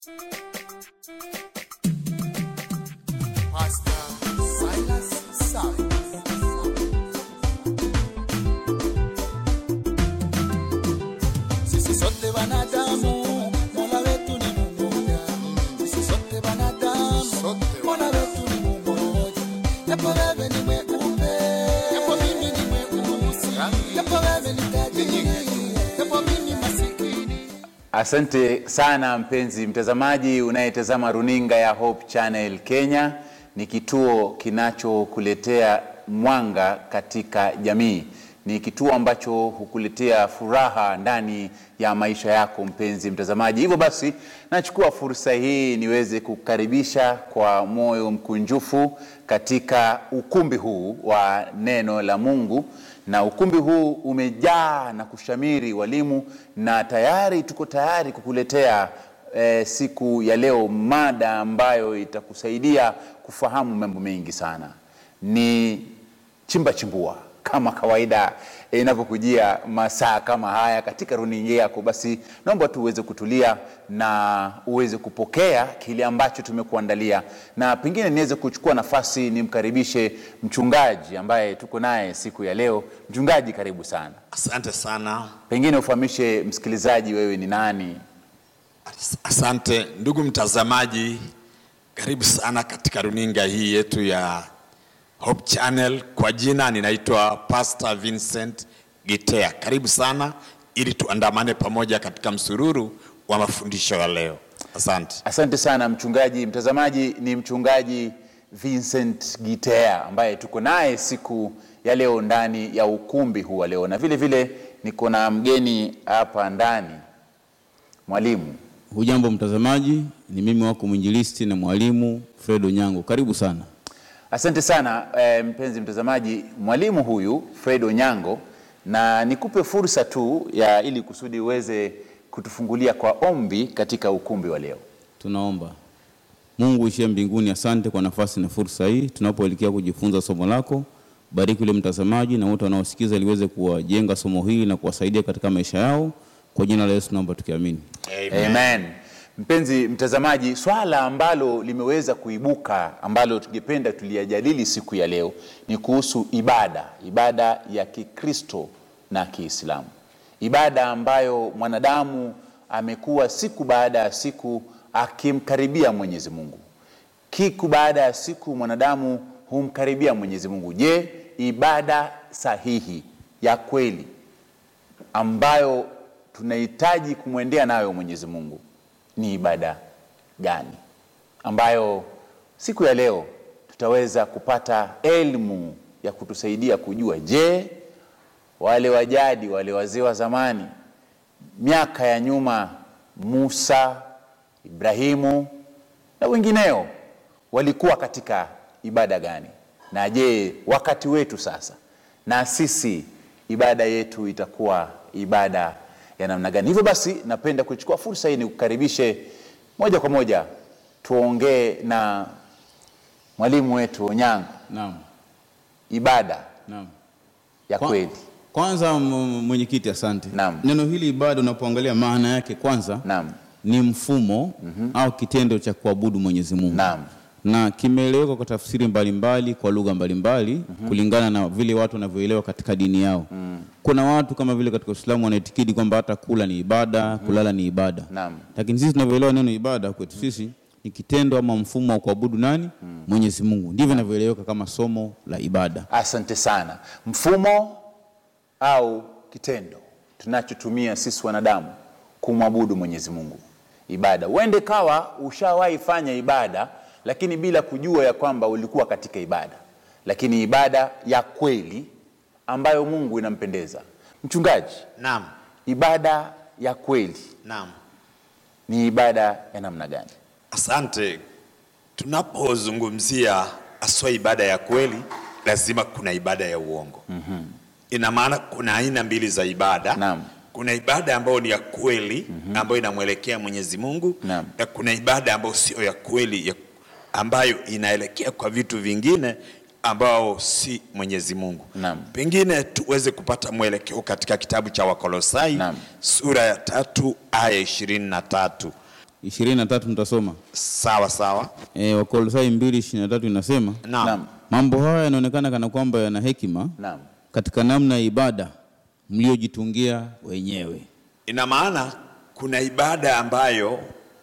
Pastor Silas Silas. Sisi sote wanadamu, Mola wetu ni mmoja. Sisi sote wanadamu, Mola wetu ni mmoja. Japo wewe ni mweupe, japo mimi ni mweusi, japo wewe ni tajiri, japo mimi masikini. Asante sana mpenzi mtazamaji unayetazama runinga ya Hope Channel Kenya. Ni kituo kinachokuletea mwanga katika jamii. Ni kituo ambacho hukuletea furaha ndani ya maisha yako mpenzi mtazamaji. Hivyo basi, nachukua fursa hii niweze kukaribisha kwa moyo mkunjufu katika ukumbi huu wa neno la Mungu na ukumbi huu umejaa na kushamiri walimu, na tayari tuko tayari kukuletea eh, siku ya leo mada ambayo itakusaidia kufahamu mambo mengi sana. Ni chimba chimbua kama kawaida eh, inavyokujia masaa kama haya katika runinga yako. Basi naomba tu uweze kutulia na uweze kupokea kile ambacho tumekuandalia, na pengine niweze kuchukua nafasi nimkaribishe mchungaji ambaye tuko naye siku ya leo. Mchungaji, karibu sana. Asante sana, Pengine ufahamishe msikilizaji wewe ni nani? asante ndugu mtazamaji, karibu sana katika runinga hii yetu ya Hope Channel. Kwa jina ninaitwa Pastor Vincent Gitea. Karibu sana ili tuandamane pamoja katika msururu wa mafundisho ya leo. Asante. Asante sana mchungaji. Mtazamaji ni mchungaji Vincent Gitea ambaye tuko naye siku ya leo ndani ya ukumbi huu wa leo, na vile vile niko na mgeni hapa ndani, mwalimu. Hujambo mtazamaji, ni mimi wako mwinjilisti na mwalimu Fred Onyango. Karibu sana. Asante sana eh, mpenzi mtazamaji, mwalimu huyu Fred Onyango, na nikupe fursa tu ya ili kusudi uweze kutufungulia kwa ombi katika ukumbi wa leo. Tunaomba. Mungu ishie mbinguni, asante kwa nafasi na fursa hii tunapoelekea kujifunza somo lako. Bariki yule mtazamaji na wote wanaosikiza ili liweze kuwajenga somo hili na kuwasaidia katika maisha yao. Kwa jina la Yesu naomba tukiamini. Amen. Mpenzi mtazamaji, swala ambalo limeweza kuibuka ambalo tungependa tuliyajadili siku ya leo ni kuhusu ibada, ibada ya Kikristo na Kiislamu, ibada ambayo mwanadamu amekuwa siku baada ya siku akimkaribia Mwenyezi Mungu. Kiku baada ya siku mwanadamu humkaribia Mwenyezi Mungu. Je, ibada sahihi ya kweli ambayo tunahitaji kumwendea nayo Mwenyezi Mungu ni ibada gani? Ambayo siku ya leo tutaweza kupata elimu ya kutusaidia kujua, je, wale wajadi, wale wazee wa zamani, miaka ya nyuma, Musa, Ibrahimu na wengineo walikuwa katika ibada gani? Na je, wakati wetu sasa na sisi ibada yetu itakuwa ibada ya namna gani? Hivyo basi, napenda kuchukua fursa hii nikukaribishe moja kwa moja tuongee na mwalimu wetu Onyango, Naam. ibada Naam. ya Kwa- kweli. Kwanza m- mwenyekiti, asante. Naam. Neno hili ibada, unapoangalia maana yake, kwanza Naam, ni mfumo au kitendo cha kuabudu Mwenyezi Mungu. naam, na kimeeleweka kwa tafsiri mbalimbali kwa lugha mbalimbali kulingana na vile watu wanavyoelewa katika dini yao. Kuna watu kama vile katika Uislamu wanaitikidi kwamba hata kula ni ibada, kulala ni ibada. Naam. Lakini sisi tunavyoelewa neno ibada kwetu sisi ni kitendo ama mfumo wa kuabudu nani? Mwenyezi Mungu. Ndivyo inavyoeleweka kama somo la ibada. asante sana. Mfumo au kitendo tunachotumia sisi wanadamu kumwabudu Mwenyezi Mungu, ibada. Uende kawa ushawahi fanya ibada, lakini bila kujua ya kwamba ulikuwa katika ibada, lakini ibada ya kweli ambayo Mungu inampendeza. Mchungaji, Naam, ibada ya kweli naam. ni ibada ya namna gani? Asante. Tunapozungumzia aswa ibada ya kweli, lazima kuna ibada ya uongo. mm-hmm. Ina maana kuna aina mbili za ibada. Naam. Kuna ibada ambayo ni ya kweli ambayo inamwelekea Mwenyezi Mungu Naam. na kuna ibada ambayo sio ya kweli ya, ambayo inaelekea kwa vitu vingine ambao si Mwenyezi Mungu. Naam. Pengine tuweze kupata mwelekeo katika kitabu cha Wakolosai Naam. sura ya tatu aya ishirini na tatu ishirini na tatu nitasoma. Sawa sawa. E, Wakolosai mbili ishirini na tatu inasema Naam. Naam. mambo haya yanaonekana kana kwamba yana hekima Naam. katika namna ya ibada mliojitungia wenyewe. Ina maana kuna ibada ambayo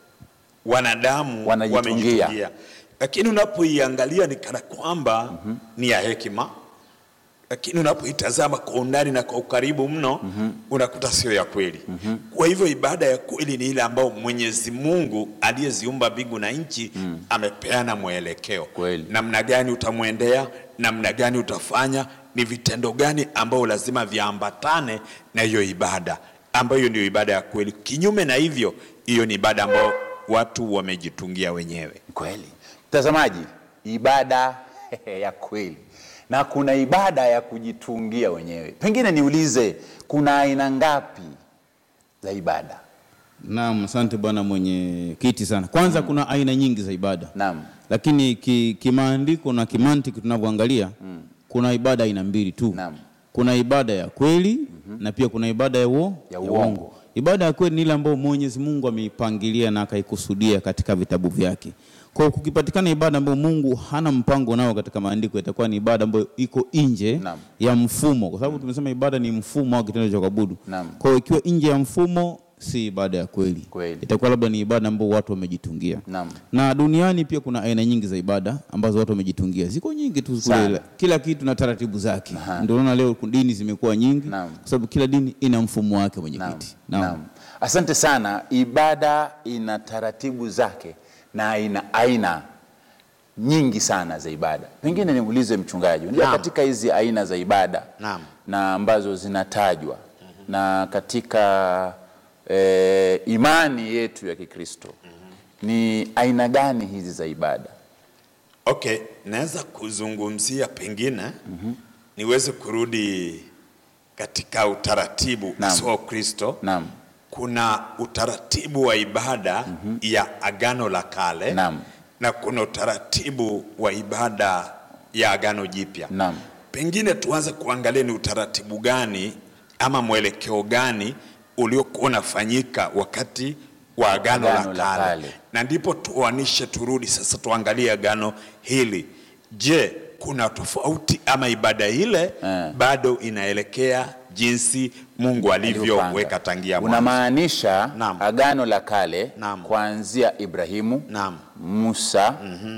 wanadamu Wanajitungia. wamejitungia, lakini unapoiangalia ni kana kwamba ni ya hekima, lakini unapoitazama kwa undani na kwa ukaribu mno unakuta sio ya kweli. Kwa hivyo ibada ya kweli ni ile ambayo Mwenyezi Mungu aliyeziumba mbingu na nchi amepeana mwelekeo, Kweli. namna gani utamwendea, namna gani utafanya, ni vitendo gani ambao lazima viambatane na hiyo ibada ambayo ndio ibada ya kweli. Kinyume na hivyo, hiyo ni ibada ambayo watu wamejitungia wenyewe. Kweli mtazamaji, ibada ya kweli na kuna ibada ya kujitungia wenyewe. Pengine niulize, kuna aina ngapi za ibada? Naam, asante bwana mwenye kiti sana. Kwanza kuna aina nyingi za ibada Naam. lakini ki- kimaandiko na kimantiki tunavyoangalia kuna ibada aina mbili tu. Naam. Kuna ibada ya kweli na pia kuna ibada ya, uo, Ya uongo. Ibada ya kweli ni ile ambayo Mwenyezi Mungu ameipangilia na akaikusudia katika vitabu vyake. Kwa hiyo kukipatikana ibada ambayo Mungu hana mpango nao katika maandiko, itakuwa ni ibada ambayo iko nje Naam. ya mfumo, kwa sababu tumesema ibada ni mfumo au kitendo cha kuabudu. Naam. Kwa hiyo ikiwa nje ya mfumo, si ibada ya kweli, Kweli. itakuwa labda ni ibada ambayo watu wamejitungia. Naam. Na duniani pia kuna aina nyingi za ibada ambazo watu wamejitungia, ziko nyingi tu Sana. kule, kila kitu na taratibu zake. Ndio unaona leo dini zimekuwa nyingi, Naam. kwa sababu kila dini ina mfumo wake Naam. mwenyekiti. Naam. Asante sana. Ibada ina taratibu zake na ina aina nyingi sana za ibada. Pengine niulize mchungaji, unajua Naam. katika hizi aina za ibada Naam. na ambazo zinatajwa na katika eh, imani yetu ya Kikristo ni aina gani hizi za ibada? Okay, naweza kuzungumzia pengine niweze kurudi katika utaratibu Naam. wa Kristo. Naam. Kuna utaratibu wa ibada ya Agano la Kale Naam. na kuna utaratibu wa ibada ya Agano Jipya. Naam. Pengine tuanze kuangalia ni utaratibu gani ama mwelekeo gani uliokuwa unafanyika wakati wa Agano, Agano la la Kale Kale. na ndipo tuanishe turudi sasa tuangalie agano hili. Je, kuna tofauti ama ibada ile Eh. bado inaelekea jinsi Mungu alivyoweka Alivyopanga. tangia mwanzo? Unamaanisha Naam. agano la kale Naam. kuanzia Ibrahimu, Naam. Musa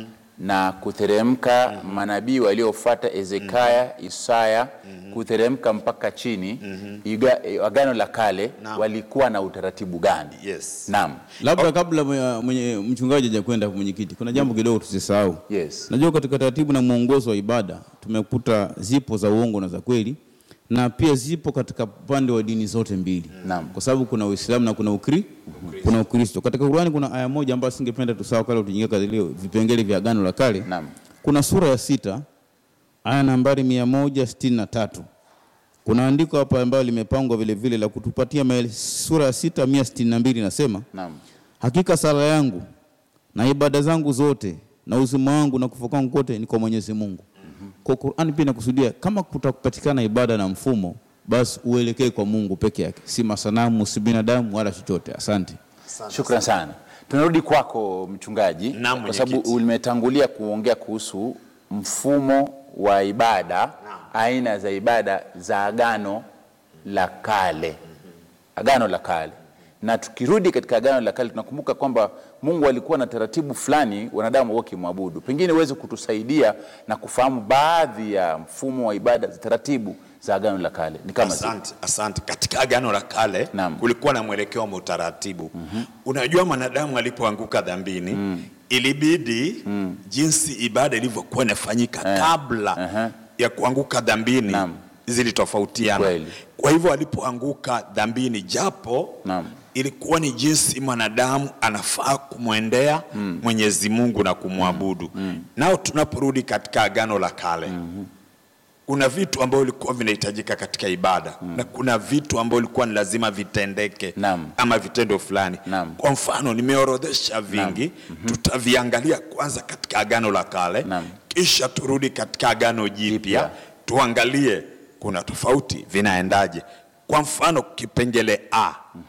na kuteremka manabii waliofuata Ezekaya, Isaya kuteremka mpaka chini Iga, agano la kale Naam. walikuwa na utaratibu gani? Yes. Naam. Labda kabla mwe- mwenye mchungaji hajakwenda mwenyekiti, kuna jambo kidogo tusisahau. Yes. Najua katika taratibu na mwongozo wa ibada tumekuta zipo za uongo na za kweli, na pia zipo katika upande wa dini zote mbili, Naam. kwa sababu kuna Uislamu na kuna ukri, kuna Ukristo. Katika Qur'ani kuna aya moja ambayo singependa tusahau kale tuingia katika ile vipengele vya agano la kale. Naam. Kuna sura ya sita aya nambari mia moja sitini na tatu kuna andiko hapa ambayo limepangwa vile vile la kutupatia maele, sura ya sita mia sitini na mbili inasema Naam. Hakika sala yangu na ibada zangu zote na uzima wangu na kufa kwangu kote ni kwa Mwenyezi Mungu. Kwa Qur'an pia inakusudia kama kutakupatikana ibada na mfumo, basi uelekee kwa Mungu peke yake, si masanamu, si binadamu wala chochote. Asante. Shukran sana. Tunarudi kwako mchungaji, Naam, kwa sababu mwenyekiti. umetangulia kuongea kuhusu mfumo wa ibada, aina za ibada za agano la kale, agano la kale. Na tukirudi katika agano la kale, tunakumbuka kwamba Mungu alikuwa na taratibu fulani wanadamu wakimwabudu. Pengine uweze kutusaidia na kufahamu baadhi ya mfumo wa ibada za taratibu za agano la kale ni kama zipi? Asante, asante. Katika agano la kale Naam. kulikuwa na mwelekeo wa utaratibu. Unajua, mwanadamu alipoanguka dhambini ilibidi jinsi ibada ilivyokuwa inafanyika kabla Aha. ya kuanguka dhambini Naam. zilitofautiana. Kweli. Kwa hivyo alipoanguka dhambini, japo Naam. ilikuwa ni jinsi mwanadamu anafaa kumwendea Mwenyezi Mungu na kumwabudu. Nao tunaporudi katika agano la kale kuna vitu ambavyo vilikuwa vinahitajika katika ibada na kuna vitu ambavyo ilikuwa ni lazima vitendeke Naam. ama vitendo fulani. Naam. Kwa mfano nimeorodhesha vingi, tutaviangalia kwanza katika agano la kale, Naam. kisha turudi katika agano Jipya. jipya, tuangalie kuna tofauti vinaendaje. Kwa mfano kipengele A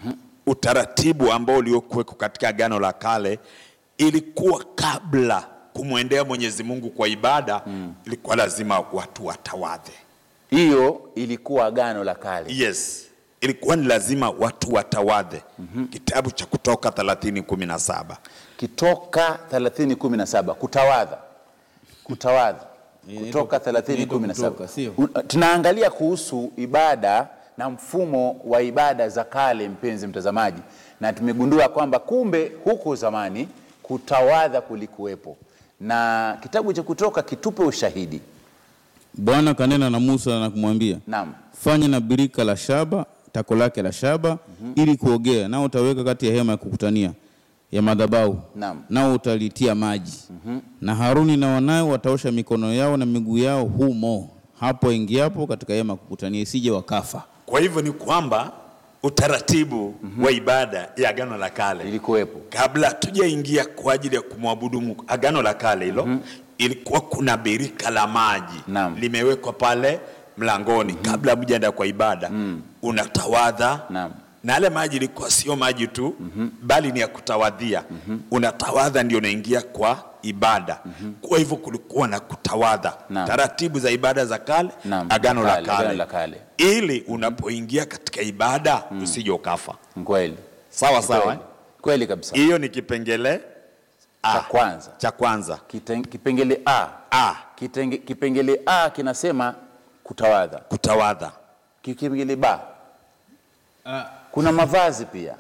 utaratibu ambao uliokuweko katika Agano la Kale ilikuwa kabla kumwendea Mwenyezi Mungu kwa ibada mm. ilikuwa lazima watu watawadhe. hiyo ilikuwa agano la kale Yes, ilikuwa ni lazima watu watawadhe. mm-hmm. Kitabu cha Kutoka 30:17 kitoka 30:17 kutawadha kutawadha kutoka Inaitwa- inaitwa 30:17 kutoka, sio? Un- tunaangalia kuhusu ibada na mfumo wa ibada za kale mpenzi mtazamaji na tumegundua kwamba kumbe huko zamani kutawadha kulikuwepo na kitabu cha kutoka kitupe ushahidi Bwana kanena na Musa na kumwambia, naam fanya na birika la shaba tako lake la shaba ili kuogea, nao utaweka kati ya hema ya kukutania ya madhabahu, Naam. nao utalitia maji na Haruni na wanawe wataosha mikono yao na miguu yao humo hapo ingiapo katika hema ya kukutania, isije wakafa. Kwa hivyo ni kwamba utaratibu wa ibada ya Agano la Kale ilikuwepo kabla tujaingia kwa ajili ya kumwabudu Mungu, Agano la Kale hilo ilikuwa kuna birika la maji Naam. limewekwa pale mlangoni kabla mjaenda kwa ibada unatawadha Naam. na yale maji ilikuwa sio maji tu bali ni ya kutawadhia unatawadha ndio unaingia kwa ibada kwa hivyo kulikuwa na kutawadha Naam. taratibu za ibada za kale Naam. agano la Kale, agano kale la kale. ili unapoingia katika ibada usije ukafa kweli sawa sawa kweli, eh? kweli kabisa hiyo ni kipengele A. cha kwanza cha kwanza Kiten- kipengele a A, Kitenge, kipengele a kinasema kutawadha kutawadha kipengele ba kuna mavazi pia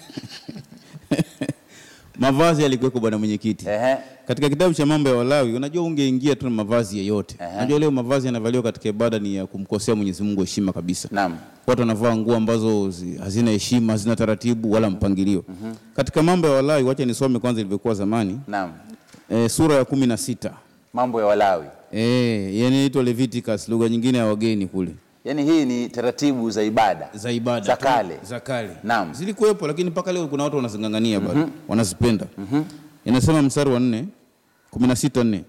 Mavazi yalikuweko, bwana mwenyekiti. Ehe. Katika kitabu cha mambo ya Walawi, unajua ungeingia tu na mavazi yeyote. Ehe. Unajua leo mavazi yanavaliwa katika ibada ni ya kumkosea Mwenyezi Mungu heshima kabisa. Naam. Watu wanavaa nguo ambazo zi- hazina heshima, hazina taratibu wala mpangilio. Katika mambo ya Walawi, wacha nisome kwanza ilivyokuwa zamani. naam E, sura ya kumi na sita mambo ya walawi e, yani inaitwa Leviticus, lugha nyingine ya wageni kule yaani hii ni taratibu za ibada za ibada Za tu, kale. za kale Naam. zilikuwepo, lakini mpaka leo kuna watu wanazingangania bado wanazipenda. Inasema mstari wa nne kumi na sita nne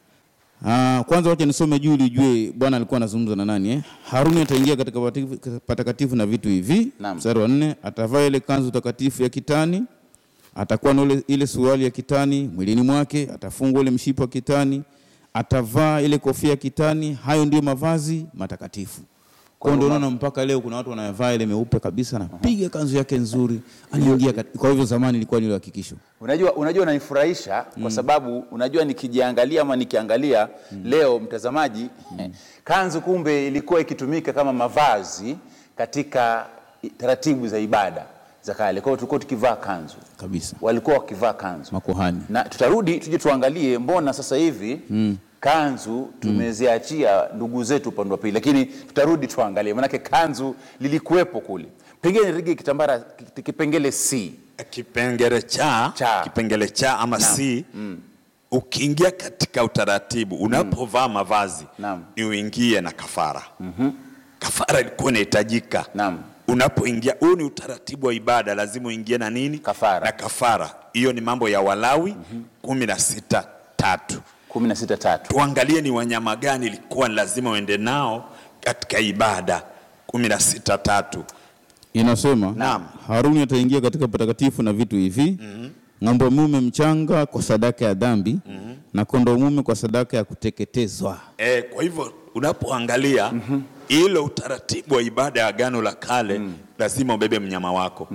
Ah, kwanza wacha nisome juu ili ujue Bwana alikuwa anazungumza na nani eh? Haruni ataingia katika patakatifu- patakatifu na vitu hivi. Naam. Mstari wa nne atavaa ile kanzu takatifu ya kitani, atakuwa na ile, ile suruali ya kitani mwilini mwake, atafungwa ile mshipa wa kitani, atavaa ile kofia ya kitani. Hayo ndio mavazi matakatifu. Kwa hiyo ndio unaona mpaka leo kuna watu wanayavaa ile meupe kabisa, anapiga kanzu yake nzuri, anaingia kat- Kwa hivyo zamani ilikuwa ni ile hakikisho. unajua unajua unanifurahisha kwa sababu unajua nikijiangalia ama nikiangalia leo mtazamaji kanzu kumbe ilikuwa ikitumika kama mavazi katika i- taratibu za ibada za kale kwa hiyo tulikuwa tukivaa kanzu kabisa, walikuwa wakivaa kanzu makuhani na tutarudi tuje tuangalie mbona sasa hivi kanzu tumeziachia ndugu zetu upande wa pili lakini tutarudi tuangalie manake kanzu lilikuwepo kule pengine rigi kitambara ki- kipengele c kipengele cha, Cha. kipengele cha ama si ukiingia katika utaratibu unapovaa mavazi Naam. ni uingie na kafara kafara ilikuwa inahitajika Naam. unapoingia huu ni utaratibu wa ibada lazima uingie na nini Kafara. na kafara hiyo ni mambo ya walawi kumi na sita tatu kumi na sita tatu tuangalie ni wanyama gani ilikuwa ni lazima uende nao katika ibada kumi na sita tatu inasema Naam. Haruni ataingia katika patakatifu na vitu hivi ng'ombe mume mchanga kwa sadaka ya dhambi na kondoo mume kwa sadaka ya kuteketezwa. E, kwa hivyo unapoangalia ile utaratibu wa ibada ya agano la kale lazima ubebe mnyama wako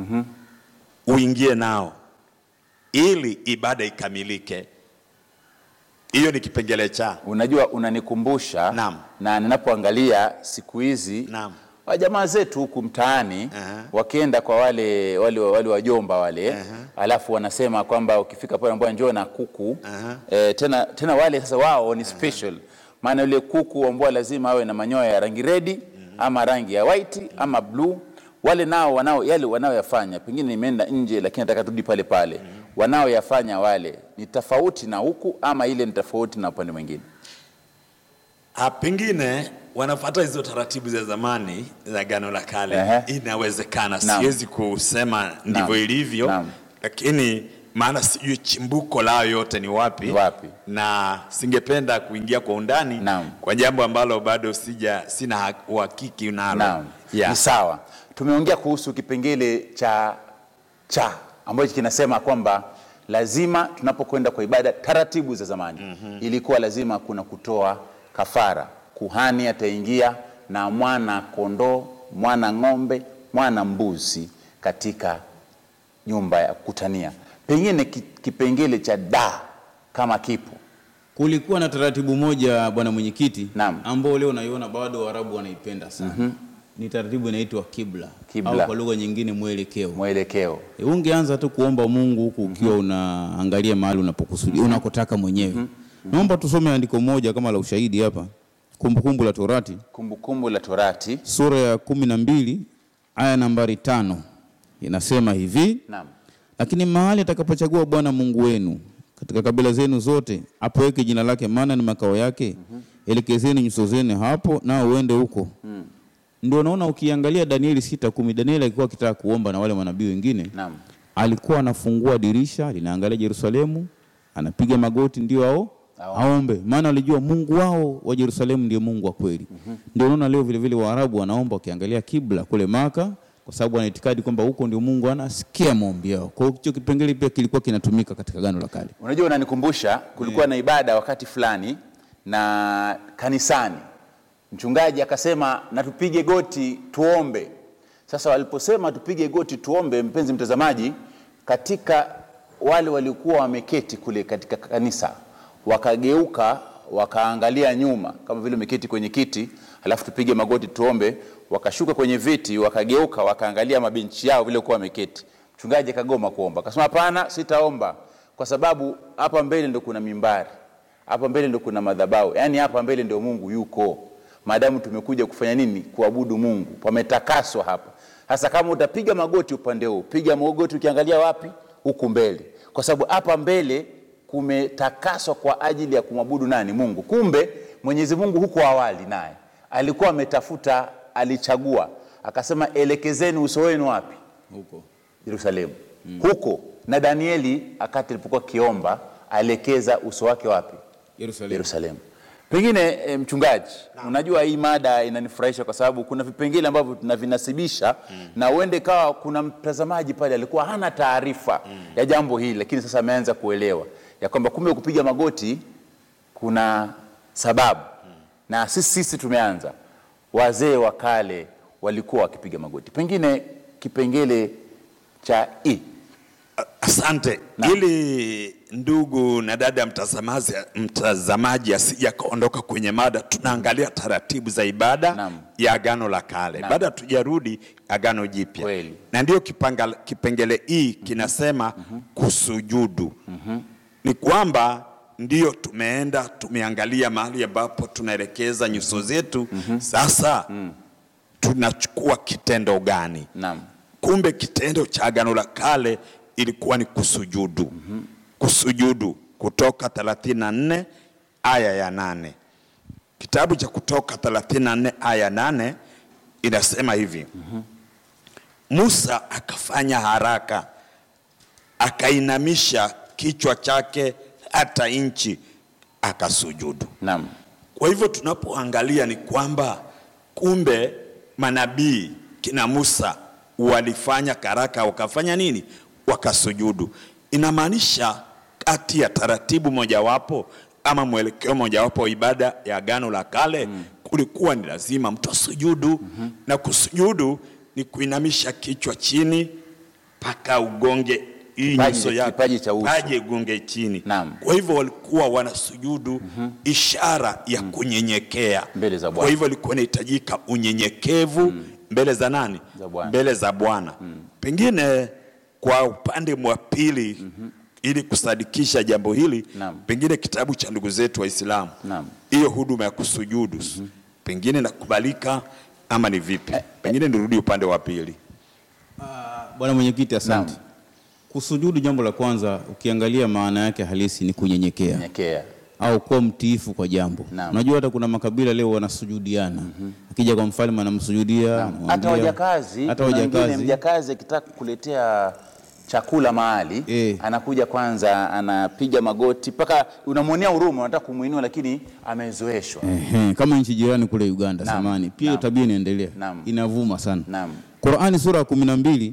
uingie nao ili ibada ikamilike. Hiyo ni kipengele cha unajua unanikumbusha Naam. na ninapoangalia siku hizi Naam. wa jamaa zetu huku mtaani Aha. wakienda kwa wale wale, wale wajomba wale alafu wanasema kwamba ukifika pale ambao njoo na kuku Aha. eh, tena, tena wale sasa wao ni special maana yule kuku ambao lazima awe na manyoya ya rangi redi ama rangi ya white ama blue wale nao wanao yale wanaoyafanya pengine nimeenda nje lakini nataka turudi pale pale wanaoyafanya wale ni tofauti na huku ama ile ni tofauti na upande mwingine Ah, pengine wanafuata hizo taratibu za zamani za agano la kale. Ehe. Inawezekana, Naam. siwezi kusema ndivyo Naam. ilivyo, Naam. lakini maana sijui chimbuko lao yote ni wapi, Ni wapi. na singependa kuingia kwa undani Naam. kwa jambo ambalo bado sija sina ha- uhakiki nalo. Naam, Yeah. ni sawa. Tumeongea kuhusu kipengele cha cha ambacho kinasema kwamba lazima tunapokwenda kwa ibada taratibu za zamani mm-hmm. ilikuwa lazima kuna kutoa kafara kuhani ataingia na mwana kondoo mwana ng'ombe mwana mbuzi katika nyumba ya kukutania pengine ki- kipengele cha da kama kipo Kulikuwa na taratibu moja bwana mwenyekiti, Naam. ambao leo naiona bado Waarabu wanaipenda sana. Ni taratibu inaitwa kibla, Kibla. au kwa lugha nyingine mwelekeo. mwelekeo E, ungeanza tu kuomba Mungu huku ukiwa unaangalia mahali unapokusudia unakotaka mwenyewe. Naomba tusome andiko moja kama la ushahidi hapa, Kumbukumbu la Torati kumbukumbu la torati sura ya kumi na mbili aya nambari tano inasema hivi naam lakini mahali atakapochagua Bwana Mungu wenu katika kabila zenu zote, apoweke jina lake, maana ni makao yake, elekezeni nyuso zenu hapo, nao uende huko. Ndio naona ukiangalia Danieli sita kumi, Danieli alikuwa akitaka kuomba na wale manabii wengine, naam alikuwa anafungua dirisha linaangalia Yerusalemu, anapiga magoti ndio ao Aombe. aombe, maana alijua Mungu wao wa Yerusalemu ndio Mungu wa kweli. Ndio unaona leo vile vile Waarabu wanaomba wakiangalia kibla kule Maka, kwa sababu wana itikadi kwamba huko ndio Mungu anasikia maombi yao. Kwa hiyo hicho kipengele pia kilikuwa kinatumika katika Agano la Kale. unajua unanikumbusha kulikuwa na ibada wakati fulani na kanisani mchungaji akasema na tupige goti tuombe sasa waliposema tupige goti tuombe mpenzi mtazamaji katika wale waliokuwa wameketi kule katika kanisa wakageuka wakaangalia nyuma kama vile umeketi kwenye kiti alafu tupige magoti tuombe wakashuka kwenye viti wakageuka wakaangalia mabenchi yao vile kuwa wameketi mchungaji akagoma kuomba akasema hapana sitaomba kwa sababu hapa mbele ndo kuna mimbari hapa mbele ndo kuna madhabahu yaani hapa mbele ndio mungu yuko maadamu tumekuja kufanya nini kuabudu mungu pametakaswa hapa sasa kama utapiga magoti upande huu piga magoti ukiangalia wapi huku mbele kwa sababu hapa mbele kumetakaswa kwa ajili ya kumwabudu nani mungu kumbe mwenyezi mungu huko awali naye alikuwa ametafuta alichagua akasema elekezeni uso wenu wapi Huko. yerusalemu mm. huko na danieli akati alipokuwa kiomba aelekeza uso wake wapi Yerusalemu. yerusalemu pengine e, mchungaji unajua hii mada inanifurahisha kwa sababu kuna vipengele ambavyo tunavinasibisha mm. na uende kawa kuna mtazamaji pale alikuwa hana taarifa mm. ya jambo hili lakini sasa ameanza kuelewa ya kwamba kumbe kupiga magoti kuna sababu mm. na sisi sisi tumeanza wazee wa kale walikuwa wakipiga magoti pengine kipengele cha i Asante. Ili ndugu na dada mtazamaji, mtazamaji asije akaondoka kwenye mada, tunaangalia taratibu za ibada Naam. ya Agano la Kale, Naam. baada tujarudi Agano Jipya, Kweli. na ndio kipanga- kipengele hii kinasema kusujudu. Ni kwamba ndio tumeenda tumeangalia mahali ambapo tunaelekeza nyuso zetu, sasa tunachukua kitendo gani? naam kumbe kitendo cha agano la kale ilikuwa ni kusujudu mm-hmm. kusujudu kutoka 34 aya ya nane kitabu cha kutoka 34 aya ya nane inasema hivi mm-hmm. musa akafanya haraka akainamisha kichwa chake hata nchi akasujudu naam kwa hivyo tunapoangalia ni kwamba kumbe manabii kina Musa walifanya karaka, wakafanya nini? Wakasujudu. Inamaanisha kati ya taratibu mojawapo ama mwelekeo mojawapo wa ibada ya Agano la Kale mm. kulikuwa ni lazima mtu asujudu mm-hmm. na kusujudu ni kuinamisha kichwa chini mpaka ugonge hii Kipaji- nyuso yako kipaji cha uso. paji igonge chini. Naam. Kwa hivyo walikuwa wanasujudu ishara ya kunyenyekea Mbele za Bwana. Kwa hivyo ilikuwa inahitajika unyenyekevu mbele za nani? Za Bwana. Mbele za Bwana. Pengine kwa upande wa pili ili kusadikisha jambo hili Naam. pengine kitabu cha ndugu zetu Waislamu Naam. hiyo huduma ya kusujudu pengine nakubalika ama ni vipi? Pengine nirudi upande wa pili. Bwana mwenyekiti, asante. Naam. Kusujudu, jambo la kwanza, ukiangalia maana yake halisi ni kunyenyekea nyekea au kuwa mtiifu kwa jambo. Naam. Unajua hata kuna makabila leo wanasujudiana. Akija kwa mfalme anamsujudia, hata anamwambia- wajakazi hata kuna wengine wajakazi. mjakazi akitaka kukuletea chakula mahali Eh. anakuja kwanza anapiga magoti mpaka unamwonea huruma unataka kumwinua lakini amezoeshwa Ehe, kama nchi jirani kule Uganda Naam, samani pia hiyo naam. tabia inaendelea Naam. inavuma sana Naam. Qurani sura ya kumi na mbili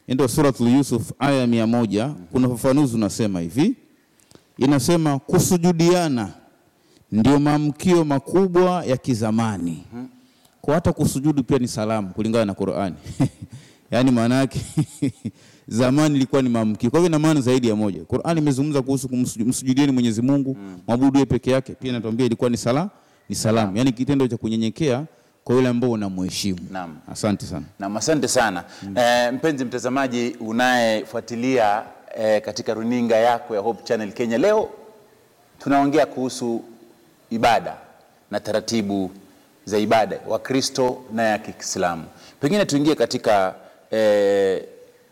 ndio suratul Yusuf aya ya mia moja kuna ufafanuzi unasema hivi, inasema kusujudiana ndio maamkio makubwa ya kizamani. Kwa hata kusujudu pia ni salamu kulingana na Qur'ani. Yaani maana yake zamani ilikuwa ni maamkio. Kwa hivyo ina maana zaidi ya moja. Qur'ani imezungumza kuhusu kumsujudieni Mwenyezi Mungu, mwabudu yeye peke yake. Pia inatuambia ilikuwa ni sala, ni salamu. Yaani kitendo cha kunyenyekea kwa yule ambao unamheshimu. Naam. Asante sana. Nam, asante sana eh, mpenzi mtazamaji unayefuatilia eh, katika runinga yako ya Hope Channel Kenya. Leo tunaongea kuhusu ibada na taratibu za ibada wa Kristo na ya Kiislamu. Pengine tuingie katika eh,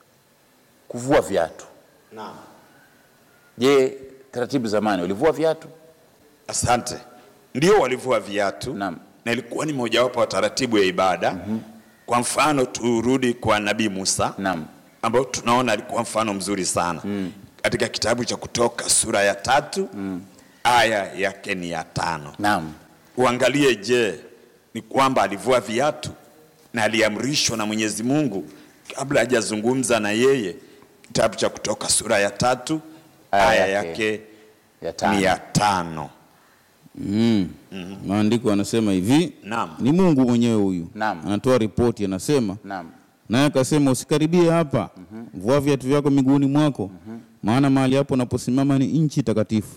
kuvua viatu. Naam. Je, taratibu zamani walivua viatu? Asante. Ndio walivua viatu Naam. na ilikuwa ni mojawapo wa taratibu ya ibada. Kwa mfano turudi kwa Nabii Musa Naam. ambao tunaona alikuwa mfano mzuri sana katika kitabu cha Kutoka sura ya tatu aya yake ni ya tano. Naam. Uangalie, je, ni kwamba alivua viatu na aliamrishwa na Mwenyezi Mungu kabla hajazungumza na yeye. Kitabu cha Kutoka sura ya tatu Aya aya yake yake Ya tano. ni ya tano. Mm. Maandiko yanasema hivi, Naam. ni Mungu mwenyewe huyu Naam. anatoa ripoti, anasema Naam. naye akasema, usikaribie hapa, vua viatu vyako miguuni mwako, maana mahali hapo unaposimama ni nchi takatifu.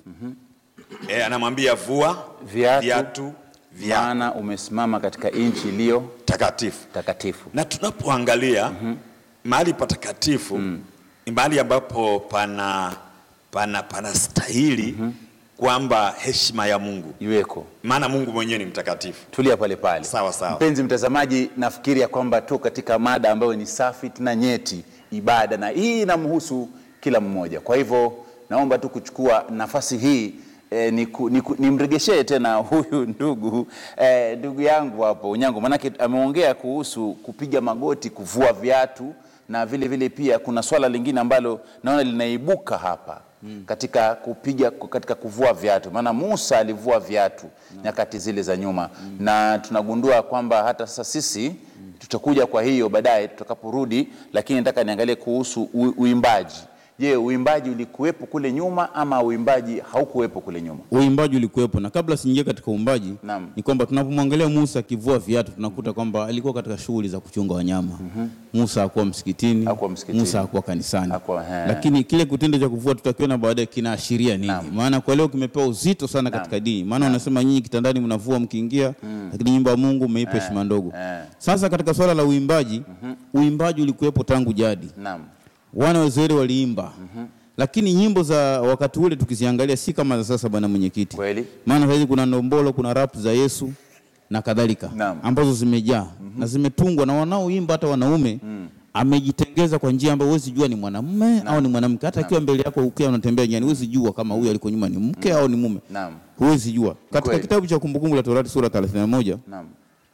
E, anamwambia vua Viatu, viatu vya maana umesimama katika nchi iliyo takatifu. takatifu. Na tunapoangalia mahali patakatifu ni mahali ambapo pana pana pana stahili kwamba heshima ya Mungu, Iweko. maana Mungu mwenyewe ni mtakatifu. tulia pale pale. Sawa, sawa. Mpenzi mtazamaji, nafikiri ya kwamba tu katika mada ambayo ni safi tena nyeti, ibada, na hii inamhusu kila mmoja. Kwa hivyo naomba tu kuchukua nafasi hii eh, niku- niku- nimregeshee tena huyu ndugu eh, ndugu yangu hapo Unyango, manake ameongea kuhusu kupiga magoti, kuvua viatu na vile vile pia kuna swala lingine ambalo naona linaibuka hapa katika kupiga katika kuvua viatu, maana Musa alivua viatu nyakati zile za nyuma, na tunagundua kwamba hata sasa sisi tutakuja kwa hiyo baadaye tutakaporudi, lakini nataka niangalie kuhusu u- uimbaji. Je, uimbaji ulikuwepo kule nyuma ama uimbaji haukuwepo kule nyuma? Uimbaji ulikuwepo, na kabla siingia katika uimbaji Naam. ni kwamba tunapomwangalia Musa akivua viatu tunakuta kwamba alikuwa katika shughuli za kuchunga wanyama. Musa hakuwa msikitini, Hakuwa msikitini. Musa hakuwa kanisani, Hakuwa, he. lakini kile kitendo cha kuvua tutakiona baadaye kinaashiria nini? Naam. Maana kwa leo kimepewa uzito sana katika dini, maana unasema nyinyi kitandani mnavua mkiingia, lakini nyumba ya Mungu mmeipa heshima ndogo. eh. Sasa katika swala la uimbaji, uimbaji ulikuwepo tangu jadi Naam. wana wa Israeli waliimba lakini nyimbo za wakati ule tukiziangalia si kama za sasa, bwana mwenyekiti. Kweli. Maana saizi kuna ndombolo, kuna rap za Yesu na kadhalika Naam. ambazo zimejaa na zimetungwa na wanaoimba hata wanaume amejitengeza kwa njia ambayo huwezi jua ni mwanamume au ni mwanamke. Hata akiwa mbele yako ukiwa unatembea njiani, huwezi jua kama huyu aliko nyuma ni mke au ni mume, Naam. huwezi jua. Katika Kweli. kitabu cha Kumbukumbu la Torati sura 31 Naam.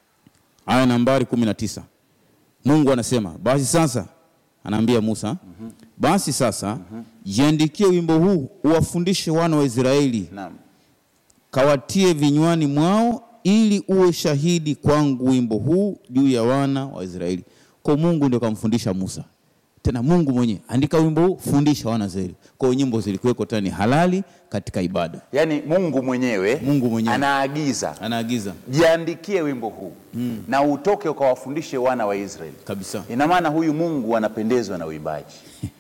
aya nambari kumi na tisa Mungu anasema basi sasa, anaambia Musa, basi sasa jiandikie wimbo huu uwafundishe wana wa Israeli, Naam. kawatie vinywani mwao, ili uwe shahidi kwangu wimbo huu juu ya wana wa Israeli. Kwa Mungu ndio kamfundisha Musa, tena Mungu mwenyewe andika wimbo huu, fundisha wana wa Israeli. Kwa hiyo nyimbo zilikuweko tena ni halali katika ibada, Yaani Mungu mwenyewe, Mungu mwenyewe. anaagiza anaagiza jiandikie wimbo huu na utoke ukawafundishe wana wa Israeli. kabisa. Ina maana huyu Mungu anapendezwa na uimbaji.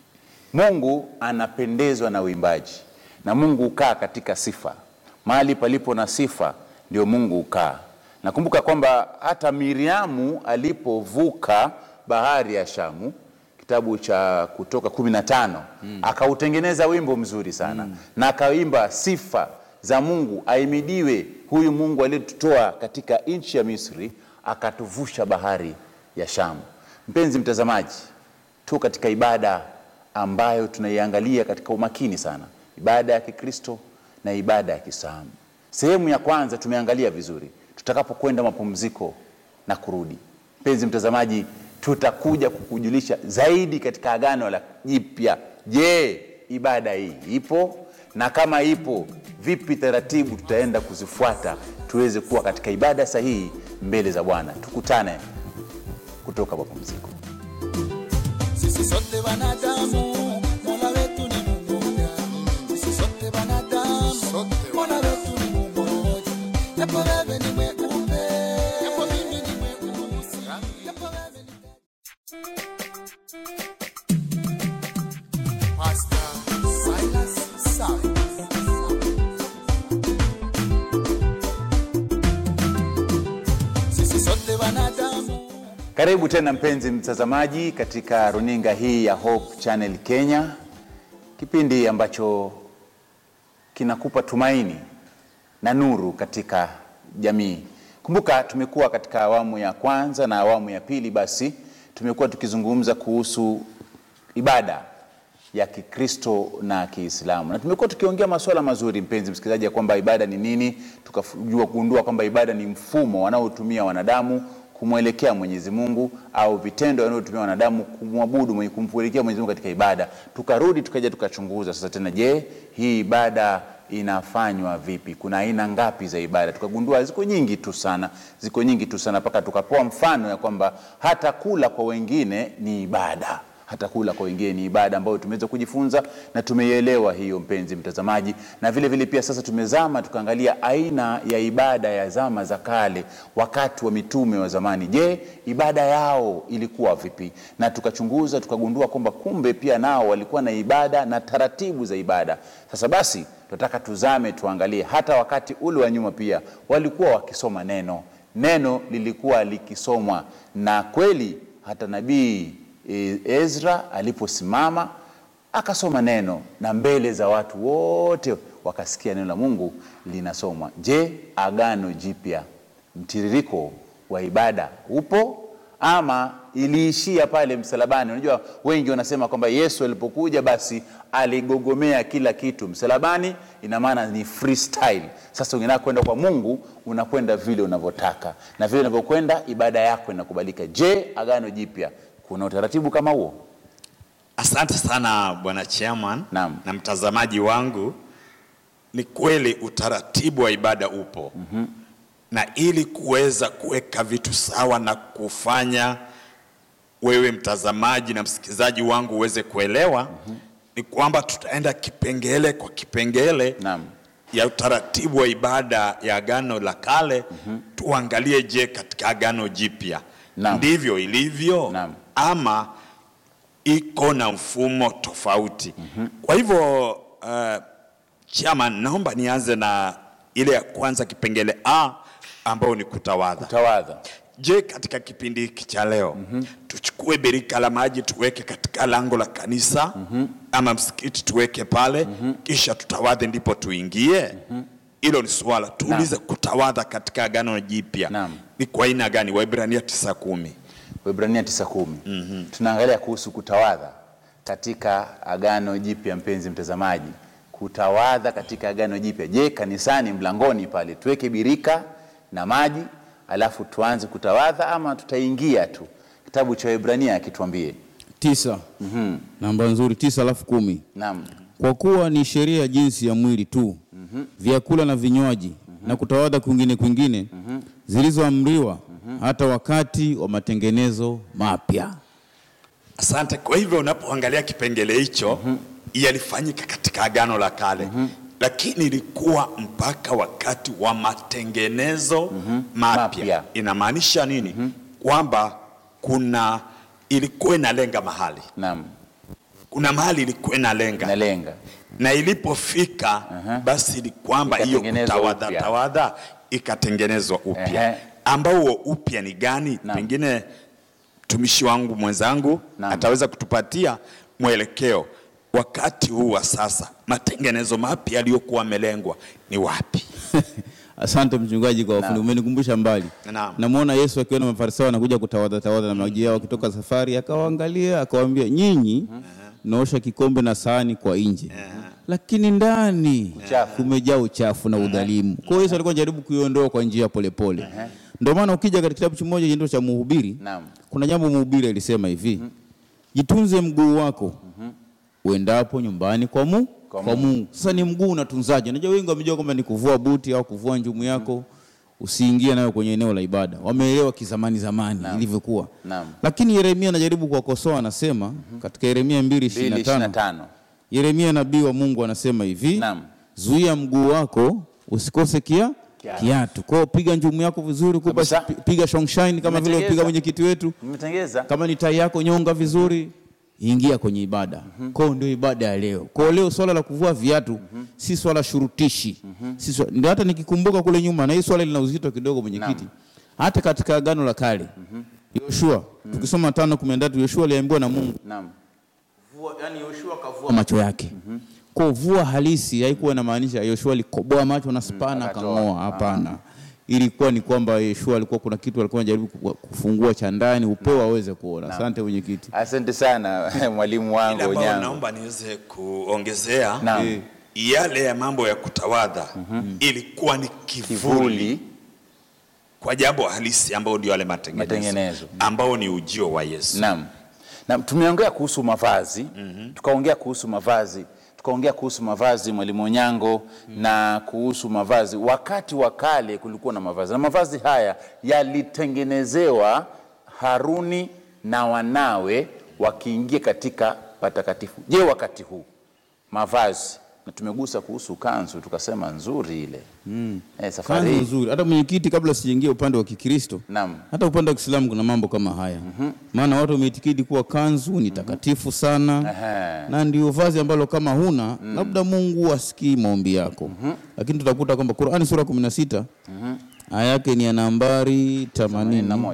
Mungu anapendezwa na uimbaji, na Mungu hukaa katika sifa. Mahali palipo na sifa ndio Mungu hukaa. Nakumbuka kwamba hata Miriamu alipovuka bahari ya Shamu, kitabu cha Kutoka kumi na tano akautengeneza wimbo mzuri sana na akaimba sifa za Mungu, aimidiwe huyu Mungu aliyetutoa katika nchi ya Misri akatuvusha bahari ya Shamu. Mpenzi mtazamaji, tu katika ibada ambayo tunaiangalia katika umakini sana, ibada ya Kikristo na ibada ya Kiislamu. Sehemu ya kwanza tumeangalia vizuri, tutakapokwenda mapumziko na kurudi, mpenzi mtazamaji, tutakuja kukujulisha zaidi katika Agano la Jipya. Je, ibada hii ipo? Na kama ipo, vipi taratibu tutaenda kuzifuata tuweze kuwa katika ibada sahihi mbele za Bwana. Tukutane kutoka mapumziko. sisi sote wanadamu, Mola wetu ni mmoja. Sisi sote wanadamu, Mola wetu ni mmoja. Japo wewe ni mweupe, japo mimi ni mweusi, japo wewe ni Pastor Silas Silas. Sisi sote wanadamu Karibu tena mpenzi mtazamaji katika runinga hii ya Hope Channel Kenya, kipindi ambacho kinakupa tumaini na nuru katika jamii. Kumbuka tumekuwa katika awamu ya kwanza na awamu ya pili, basi tumekuwa tukizungumza kuhusu ibada ya Kikristo na Kiislamu, na tumekuwa tukiongea masuala mazuri, mpenzi msikilizaji, ya kwamba ibada ni nini, tukajua kugundua kwamba ibada ni mfumo wanaotumia wanadamu kumwelekea Mwenyezi Mungu au vitendo wanavyotumia wanadamu kumwabudu mwenye kumwelekea Mwenyezi Mungu katika ibada. Tukarudi tukaja tukachunguza sasa tena, je, hii ibada inafanywa vipi? Kuna aina ngapi za ibada? Tukagundua ziko nyingi tu sana, ziko nyingi tu sana mpaka tukapoa mfano ya kwamba hata kula kwa wengine ni ibada hata kula kwa wengine ni ibada ambayo tumeweza kujifunza na tumeielewa hiyo, mpenzi mtazamaji. Na vile vile pia sasa tumezama tukaangalia aina ya ibada ya zama za kale, wakati wa mitume wa zamani. Je, ibada yao ilikuwa vipi? Na tukachunguza tukagundua kwamba kumbe pia nao walikuwa na ibada na taratibu za ibada. Sasa basi tunataka tuzame tuangalie, hata wakati ule wa nyuma pia walikuwa wakisoma neno, neno lilikuwa likisomwa na kweli hata nabii E- Ezra aliposimama akasoma neno na mbele za watu wote wakasikia neno la Mungu linasomwa. Je, agano jipya mtiririko wa ibada upo ama iliishia pale msalabani? Unajua, wengi wanasema kwamba Yesu alipokuja basi aligogomea kila kitu msalabani, ina maana ni freestyle. Sasa unataka kwenda kwa Mungu, unakwenda vile unavyotaka, na vile unavyokwenda ibada yako inakubalika. Je, agano jipya kuna utaratibu kama huo? Asante sana bwana chairman Naam. na mtazamaji wangu. Ni kweli utaratibu wa ibada upo mm-hmm. na ili kuweza kuweka vitu sawa na kufanya wewe mtazamaji na msikilizaji wangu uweze kuelewa mm-hmm. ni kwamba tutaenda kipengele kwa kipengele Naam. ya utaratibu wa ibada ya agano la kale mm-hmm. tuangalie, je, katika agano jipya Naam. ndivyo ilivyo Naam. ama iko na mfumo tofauti. mm-hmm. Kwa hivyo uh, chama, naomba nianze na ile ya kwanza, kipengele A ambayo ni kutawadha. Tawadha. Je, katika kipindi hiki cha leo mm-hmm. tuchukue birika la maji tuweke katika lango la kanisa mm-hmm. ama msikiti tuweke pale mm-hmm. kisha tutawadhe ndipo tuingie mm-hmm. Hilo ni swala tuulize, kutawadha katika agano jipya Naam. ni kwa aina gani? Waibrania tisa kumi. Waebrania 9:10. mm Tunaangalia kuhusu kutawadha katika agano jipya, mpenzi mtazamaji, kutawadha katika agano jipya. Je, kanisani mlangoni pale tuweke birika na maji alafu tuanze kutawadha ama tutaingia tu? Kitabu cha Waebrania akituambie. tisa namba nzuri tisa alafu kumi Naam. kwa kuwa ni sheria ya jinsi ya mwili tu vyakula na vinywaji na kutawadha kwingine kwingine zilizoamriwa hata wakati wa matengenezo mapya Asante. Kwa hivyo unapoangalia kipengele hicho yalifanyika katika agano la kale lakini ilikuwa mpaka wakati wa matengenezo mapya. Mapya. Inamaanisha nini? Kwamba kuna ilikuwa inalenga mahali, Naam. kuna mahali ilikuwa inalenga Nalenga. na ilipofika basi ni kwamba hiyo Ikatengenezwa kutawadha upya. tawadha ikatengenezwa upya Ehe. ambao huo upya ni gani? Naam. Pengine mtumishi wangu mwenzangu Naam. ataweza kutupatia mwelekeo wakati huu wa sasa, matengenezo mapya yaliyokuwa amelengwa ni wapi? Asante mchungaji kwa ufundi, umenikumbusha mbali. Naam. Namwona Yesu akiwa na mafarisayo anakuja kutawadha tawadha na maji yao wakitoka safari, akawaangalia akawaambia, nyinyi naosha kikombe na sahani kwa nje, lakini ndani Uchafu. kumejaa uchafu na udhalimu. Kwa hiyo Yesu alikuwa anajaribu kuiondoa kwa njia ya polepole. Ndio maana ukija katika kitabu kimoja kinaitwa cha Mhubiri, Naam. kuna jambo Mhubiri alisema hivi, jitunze mguu wako uendapo nyumbani kwa mu Kwa kwa Mungu. Sasa ni mguu unatunzaje? Unajua wengi wamejua kwamba ni kuvua buti au kuvua njumu yako. usiingie nayo kwenye eneo la ibada. Wameelewa kizamani zamani ilivyokuwa. Naam. Lakini Yeremia anajaribu kuwakosoa, anasema katika Yeremia 2:25 2:25. Yeremia nabii wa Mungu anasema hivi Naam. zuia mguu wako usikose kia Kiatu. kiatu. Kwa hiyo piga njumu yako vizuri, kupa Kabisa. pi- piga shongshine kama vile Umetengeza. upiga mwenyekiti wetu. Mmetengeza? Kama ni tai yako nyonga vizuri, ingia kwenye ibada. Kwa hiyo ndio ibada ya leo. Kwa hiyo leo swala la kuvua viatu si swala shurutishi. Si swala, ndio hata nikikumbuka kule nyuma na hii swala lina uzito kidogo mwenyekiti. Hata katika agano la kale. Yoshua, tukisoma 5:13 Yoshua aliambiwa na Mungu Naam. vua, yani Yoshua kavua macho yake. Kwa vua halisi haikuwa inamaanisha Yoshua alikoboa macho na spana akatoa. akang'oa, hapana. Ilikuwa ni kwamba Yoshua alikuwa kuna kitu alikuwa anajaribu ku- kufungua cha ndani upeo aweze kuona. Asante mwenyekiti. Asante sana mwalimu Ile wangu ambayo Onyango. naomba niweze kuongezea Naam. Eh. yale ya mambo ya kutawadha ilikuwa ni kivuli, Kivuli kwa jambo halisi ambao ndio yale matengenezo, Matengenezo. ambao ni ujio wa Yesu. Naam. Naam, tumeongea kuhusu mavazi tukaongea kuhusu mavazi tukaongea kuhusu mavazi mwalimu Onyango na kuhusu mavazi. Wakati wa kale kulikuwa na mavazi na mavazi haya yalitengenezewa Haruni na wanawe wakiingia katika patakatifu. Je, wakati huu mavazi na tumegusa kuhusu kanzu tukasema nzuri ile mm. eh, safari Kazi hii nzuri. Hata mwenyekiti, kabla sijaingia upande wa Kikristo, Naam. hata upande wa Kiislamu kuna mambo kama haya. Maana watu wameitikidi kuwa kanzu ni takatifu sana Ehe. na ndio vazi ambalo kama huna labda Mungu asikii maombi yako. Lakini tutakuta kwamba Qur'ani sura 16 aya yake ni ya nambari 80 81.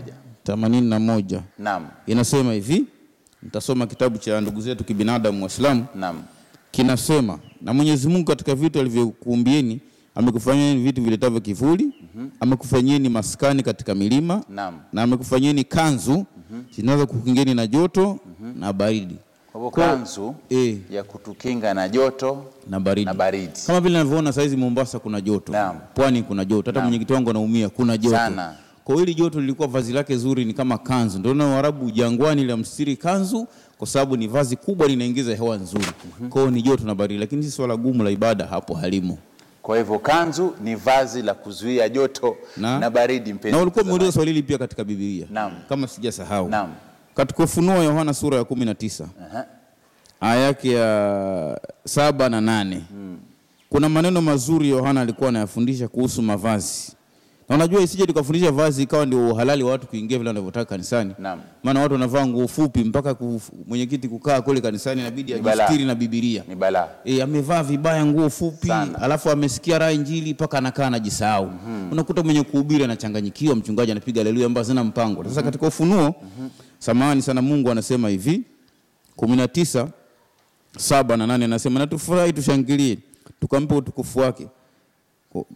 81 Naam, inasema hivi, nitasoma kitabu cha ndugu zetu kibinadamu Waislamu naam, kinasema na Mwenyezi Mungu katika vitu alivyokuumbieni amekufanyeni vitu viletavyo kivuli amekufanyeni maskani katika milima Naam. na amekufanyeni kanzu zinazo kukingeni na joto na baridi Kwa hivyo Kwa- kanzu eh, ya kutukinga na joto na baridi na baridi. kama vile ninavyoona saizi Mombasa kuna joto Naam. pwani kuna joto hata mwenyekiti wangu anaumia kuna joto Sana. kwa hiyo hili joto lilikuwa vazi lake zuri ni kama kanzu ndio na Waarabu jangwani la mstiri kanzu kwa sababu ni vazi kubwa linaingiza hewa nzuri kwa hiyo ni joto na baridi lakini si swala gumu la ibada hapo halimo Kwa hivyo kanzu ni vazi la kuzuia joto na, Na- baridi. Mpenzi na ulikuwa mtazamaji. umeuliza swali hili pia katika Biblia Naam. kama sijasahau Naam. katika Ufunuo wa Yohana sura ya kumi na tisa Aha. aya yake ya saba na nane kuna maneno mazuri Yohana alikuwa anayafundisha kuhusu mavazi na unajua isije tukafundisha vazi ikawa ndio uhalali wa watu kuingia vile wanavyotaka kanisani Naam. maana watu wanavaa nguo fupi mpaka kuf- mwenyekiti kukaa kule kanisani inabidi Ni balaa. ajistiri na Biblia Ni balaa. E, amevaa vibaya nguo fupi Sana. alafu amesikia raha injili mpaka anakaa anajisahau. Unakuta mwenye kuhubiri anachanganyikiwa, mchungaji anapiga haleluya ambazo zina mpango. Sasa katika Ufunuo, samahani sana, Mungu anasema hivi kumi na tisa saba na nane anasema na tufurahi tushangilie, tukampe utukufu wake Ko-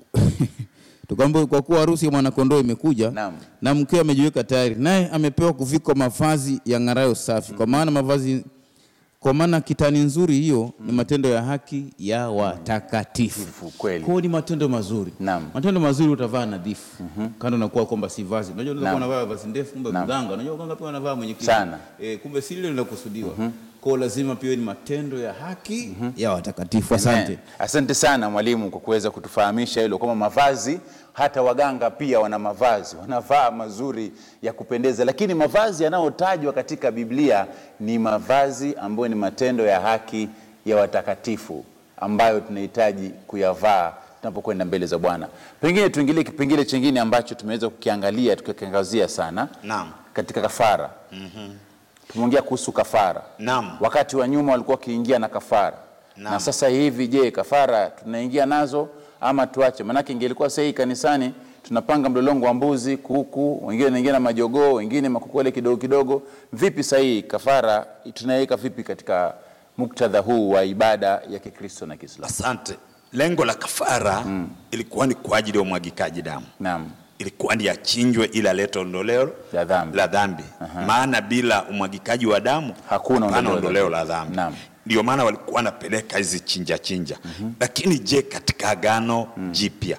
tukampe kwa kuwa harusi ya mwanakondoo imekuja Naam. na mkewe amejiweka tayari, naye amepewa kuvikwa mavazi ya ng'arayo safi, kwa maana mavazi kwa maana kitani nzuri hiyo ni matendo ya haki ya watakatifu. Tifu, kweli. Kwa hiyo ni matendo mazuri. Naam. Matendo mazuri utavaa nadhifu. Kando na kuwa kwamba si vazi. Unajua unaweza kuwa Naam. unavaa vazi ndefu kumbe Naam. mganga. Unajua mganga pia anavaa mwenye kiti. Sana. Eh, kumbe si lile lilokusudiwa. Kwa hiyo lazima pia ni matendo ya haki ya watakatifu. Asante. Eh, Asante sana mwalimu kwa kuweza kutufahamisha hilo kwamba mavazi, hata waganga pia wana mavazi, wanavaa mazuri ya kupendeza, lakini mavazi yanayotajwa katika Biblia ni mavazi ambayo ni matendo ya haki ya watakatifu ambayo tunahitaji kuyavaa tunapokwenda mbele za Bwana. Pengine tuingilie kipengele chingine ambacho tumeweza kukiangalia tukikiangazia sana Naam. katika kafara. Tumeongea kuhusu kafara. Naam. Wakati wa nyuma walikuwa wakiingia na kafara Naam. na sasa hivi, je, kafara tunaingia nazo ama tuache? Maanake ingelikuwa sasa hii kanisani tunapanga mlolongo wa mbuzi, kuku, wengine wanaingia na majogoo, wengine makuku wale kidogo kidogo. Vipi sasa hii kafara tunaiweka vipi katika muktadha huu wa ibada ya Kikristo na Kiislamu? Asante. Lengo la kafara ilikuwa ni kwa ajili ya umwagikaji damu, Naam, ilikuwa ni achinjwe ili alete ondoleo La dhambi. la dhambi. Maana bila umwagikaji wa damu Hakuna hapana ondoleo la ondoleo dhambi. la dhambi. Naam. Ndio maana walikuwa wanapeleka hizi chinja chinja. Lakini je, katika agano jipya,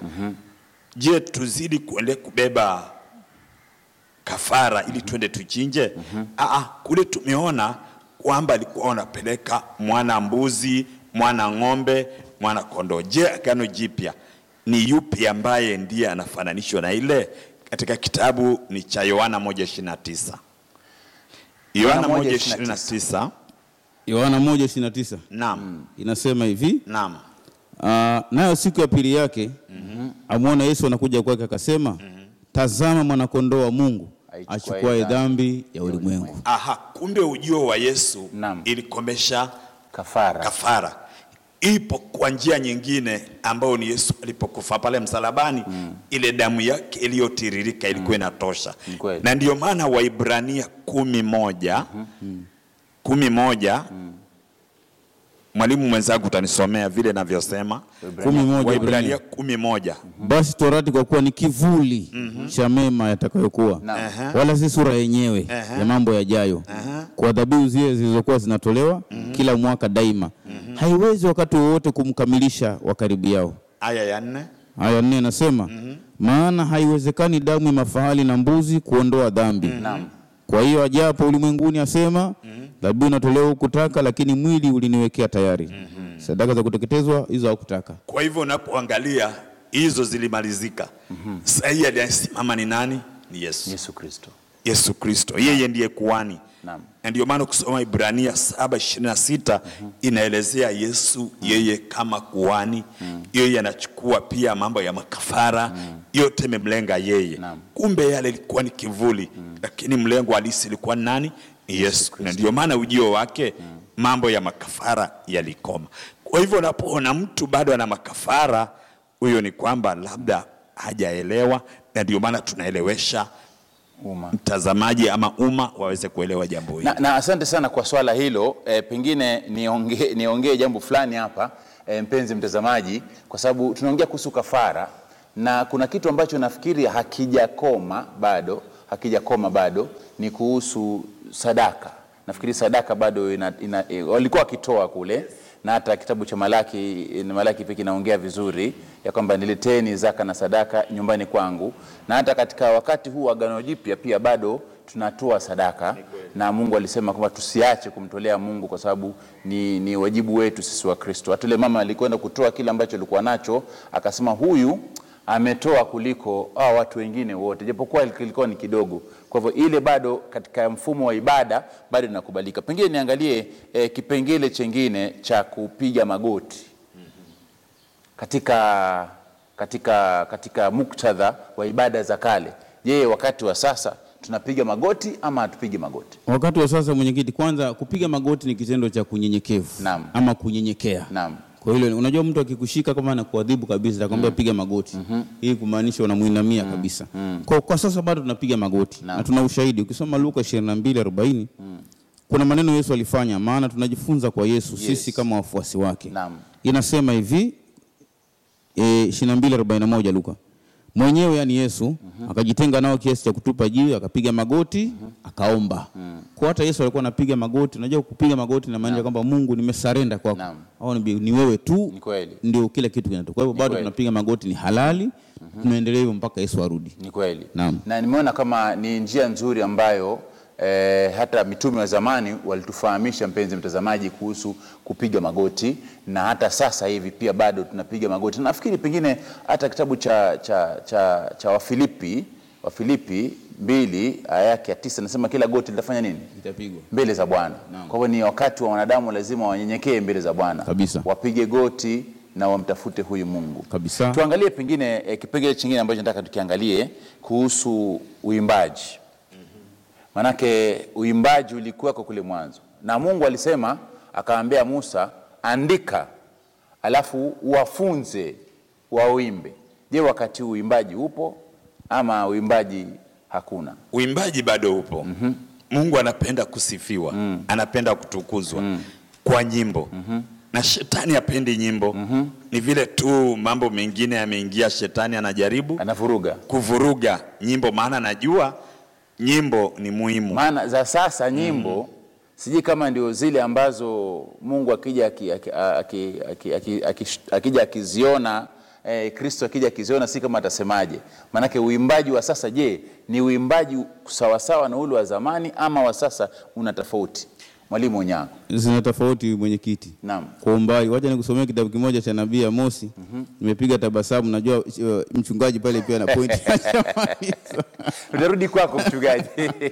je, tuzidi kuende kubeba kafara ili twende tuchinje? Aa, kule tumeona kwamba alikuwa wanapeleka mwana mbuzi, mwana ng'ombe, mwana kondoo. Je, agano jipya ni yupi ambaye ndiye anafananishwa na ile? Katika kitabu ni cha Yohana 1:29. Yohana 1:29. Yohana 1:29 Naam. inasema hivi Naam. Ah, nayo siku ya pili yake amwona Yesu anakuja kwake akasema, tazama mwanakondoo wa Mungu Aichukuaye achukuaye dhambi ya ulimwengu. Aha, kumbe ujio wa Yesu Naam. ilikomesha kafara kafara ipo kwa njia nyingine ambayo ni Yesu alipokufa pale msalabani ile damu yake iliyotiririka ilikuwa inatosha Ni kweli. na ndio maana Waibrania kumi moja kumi moja mwalimu mwenzangu utanisomea vile navyosema Kumi moja Waibrania Ibrania. kumi moja Basi torati kwa kuwa ni kivuli cha mema yatakayokuwa, Naam. wala si sura yenyewe ya mambo yajayo. Kwa dhabihu zile zilizokuwa zinatolewa kila mwaka daima, haiwezi wakati wowote kumkamilisha wa karibu yao. aya ya nne Aya nne inasema maana haiwezekani damu ya mafahali na mbuzi kuondoa dhambi. Kwa hiyo ajapo ulimwenguni asema dhabihu inatolewa hukutaka, lakini mwili uliniwekea tayari. Sadaka za kuteketezwa hizo hakutaka. Kwa hivyo unapoangalia hizo zilimalizika. Sasa hii aliyesimama ni nani? Ni Yesu. Yesu Kristo Yesu Kristo, yeye ndiye kuhani. Naam. Na ndio maana ukisoma Ibrania 7:26 inaelezea Yesu yeye kama kuhani, yeye anachukua pia mambo ya makafara, yote imemlenga yeye. Naam. Kumbe yale ilikuwa ni kivuli, lakini mlengo halisi ilikuwa ni nani? Ni Yesu. Na ndio maana ujio wake mambo ya makafara yalikoma. Kwa hivyo unapoona mtu bado ana makafara, huyo ni kwamba labda hajaelewa, na ndio maana tunaelewesha umma mtazamaji ama umma waweze kuelewa jambo hili. na, na asante sana kwa swala hilo e, pengine niongee niongee jambo fulani hapa e, mpenzi mtazamaji kwa sababu tunaongea kuhusu kafara na kuna kitu ambacho nafikiri hakijakoma bado hakijakoma bado ni kuhusu sadaka nafikiri sadaka bado ina, ina, e, walikuwa wakitoa kule na hata kitabu cha Malaki e, Malaki pia kinaongea vizuri ya kwamba nileteni zaka na sadaka nyumbani kwangu, na hata katika wakati huu wa Agano Jipya pia bado tunatoa sadaka, na Mungu alisema kwamba tusiache kumtolea Mungu kwa sababu ni, ni wajibu wetu sisi wa Kristo. Hata yule mama alikwenda kutoa kile ambacho alikuwa nacho, akasema huyu ametoa kuliko hao watu wengine wote, japokuwa kilikuwa ni kidogo. Kwa hivyo ile bado katika mfumo wa ibada bado inakubalika. Pengine niangalie eh, kipengele chengine cha kupiga magoti katika, katika, katika muktadha wa ibada za kale. Je, wakati wa sasa tunapiga magoti ama hatupigi magoti? Wakati wa sasa, mwenyekiti, kwanza kupiga magoti ni kitendo cha kunyenyekevu Naam. ama kunyenyekea. Naam. Kwa hilo unajua, mtu akikushika kama anakuadhibu kabisa, atakwambia piga magoti. Hii kumaanisha unamuinamia kabisa. Kwa, kwa sasa bado tunapiga magoti Naam. na tuna ushahidi. Ukisoma Luka 22:40 kuna maneno Yesu alifanya, maana tunajifunza kwa Yesu sisi kama wafuasi wake. Naam. Inasema hivi e, 22:41 Luka mwenyewe yani Yesu akajitenga nao kiasi cha kutupa jiwe, akapiga magoti akaomba. Kwa hata Yesu alikuwa anapiga magoti. Unajua kupiga magoti inamaanisha kwamba Mungu, nimesarenda kwako, Naam. au ni, ni wewe tu Ni kweli. ndio kila kitu kinatoka. Kwa hivyo bado kweli. tunapiga magoti, ni halali, tunaendelea hivyo mpaka Yesu arudi. Ni kweli. Naam. Na nimeona kama ni njia nzuri ambayo eh, hata mitume wa zamani walitufahamisha, mpenzi mtazamaji, kuhusu kupiga magoti, na hata sasa hivi pia bado tunapiga magoti. Nafikiri pengine hata kitabu cha, cha, cha, cha Wafilipi Wafilipi mbili aya yake ya tisa nasema kila goti litafanya nini? Itapigwa. mbele za Bwana. Kwa hivyo ni wakati wa wanadamu lazima wanyenyekee mbele za Bwana Kabisa. wapige goti na wamtafute huyu Mungu Kabisa. Tuangalie pengine eh, kipengele chingine ambacho nataka tukiangalie kuhusu uimbaji. Manake uimbaji ulikuweko kule mwanzo, na Mungu alisema akaambia Musa, andika alafu wafunze wauimbe. Je, wakati huu uimbaji upo ama uimbaji hakuna? Uimbaji bado upo. Mungu anapenda kusifiwa, anapenda kutukuzwa kwa nyimbo na shetani hapendi nyimbo. Ni vile tu mambo mengine yameingia, shetani anajaribu Anavuruga kuvuruga nyimbo, maana najua nyimbo ni muhimu. maana za sasa nyimbo sijui kama ndio zile ambazo Mungu akija aki- aki- aki- aki- aki- aki- akija akiziona eh, Kristo akija akiziona si kama atasemaje? Maanake uimbaji wa sasa, je, ni uimbaji sawasawa na ule wa zamani ama wa sasa una tofauti? mwalimu Onyango. zina tofauti mwenyekiti. Naam. Kwa umbali, wacha nikusomea kitabu kimoja cha nabii Amosi. Nimepiga tabasamu, najua uh, mchungaji pale pia na point. Tutarudi kwako mchungaji.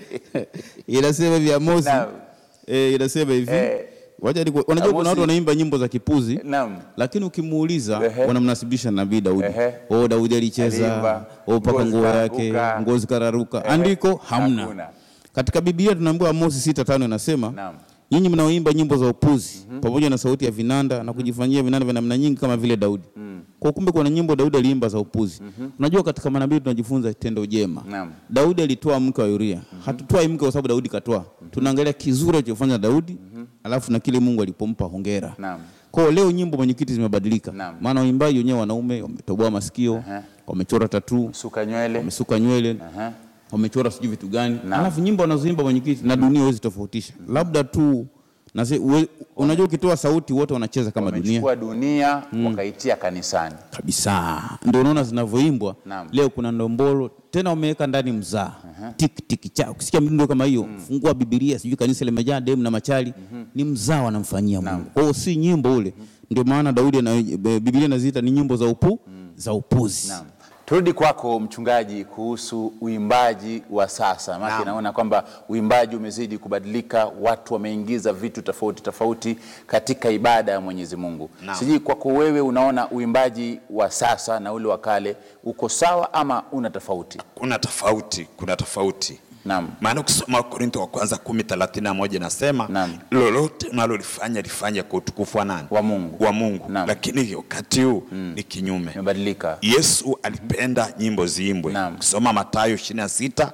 inasema hivi Amosi Naam. eh, inasema hivi Eh, wacha niku- unajua kuna Amosi- watu wanaimba nyimbo za kipuzi Naam. lakini ukimuuliza Ehe. wanamnasibisha na nabii Daudi. Ehe. Oh, Daudi alicheza, Aliimba, oh, paka nguo nguo yake, zikararuka. nguo zikararuka. Ehe. Andiko hamna. Hakuna. Katika Biblia tunaambiwa Amosi sita tano inasema Naam. nyinyi mnaoimba nyimbo za upuzi pamoja na sauti ya vinanda na kujifanyia vinanda vya namna nyingi kama vile Daudi. Kwa kumbe kuna nyimbo Daudi aliimba za upuzi. Unajua katika manabii tunajifunza tendo jema. Naam. Daudi alitoa mke wa Uria. Hatutoi mke kwa sababu Daudi katoa. Tunaangalia kizuri alichofanya Daudi, alafu na kile Mungu alipompa hongera. Naam. Kwa hiyo leo nyimbo mwenyekiti zimebadilika. Naam. Maana waimbaji wenyewe wanaume wametoboa masikio, Aha. wamechora tatu, Suka nywele. wamesuka nywele, Aha. wamechora sijui vitu gani. Naam. Alafu nyimbo wanazoimba mwenyekiti na dunia huwezi tofautisha. Labda tu na zi, uwe, unajua ukitoa sauti wote wanacheza kama dunia Wamechukua dunia wakaitia kanisani. kabisa. Ndio unaona zinavyoimbwa Naam. leo. Kuna ndombolo tena wameweka ndani mzaa tik tik cha ukisikia mdundo kama hiyo, fungua Biblia, sijui kanisa limejaa demu na machali, ni mzaa wanamfanyia Mungu. Kwa hiyo si nyimbo ule. Ndio maana Daudi na Biblia inaziita ni nyimbo za upu za upuzi. Naam. Turudi kwako mchungaji kuhusu uimbaji wa sasa. Maana Naam. naona kwamba uimbaji umezidi kubadilika, watu wameingiza vitu tofauti tofauti katika ibada ya Mwenyezi Mungu. Naam. Sijui kwako wewe unaona uimbaji wa sasa na ule wa kale uko sawa ama una tofauti? kuna tofauti kuna tofauti Naam. maana ukisoma Wakorintho wa kwanza kumi thelathini na moja inasema Naam. lolote unalolifanya lifanye kwa utukufu wa nani? Wa Mungu. wa Mungu. Naam. Lakini wakati huu ni kinyume. Imebadilika. Yesu alipenda nyimbo ziimbwe. Naam. Ukisoma Mathayo 26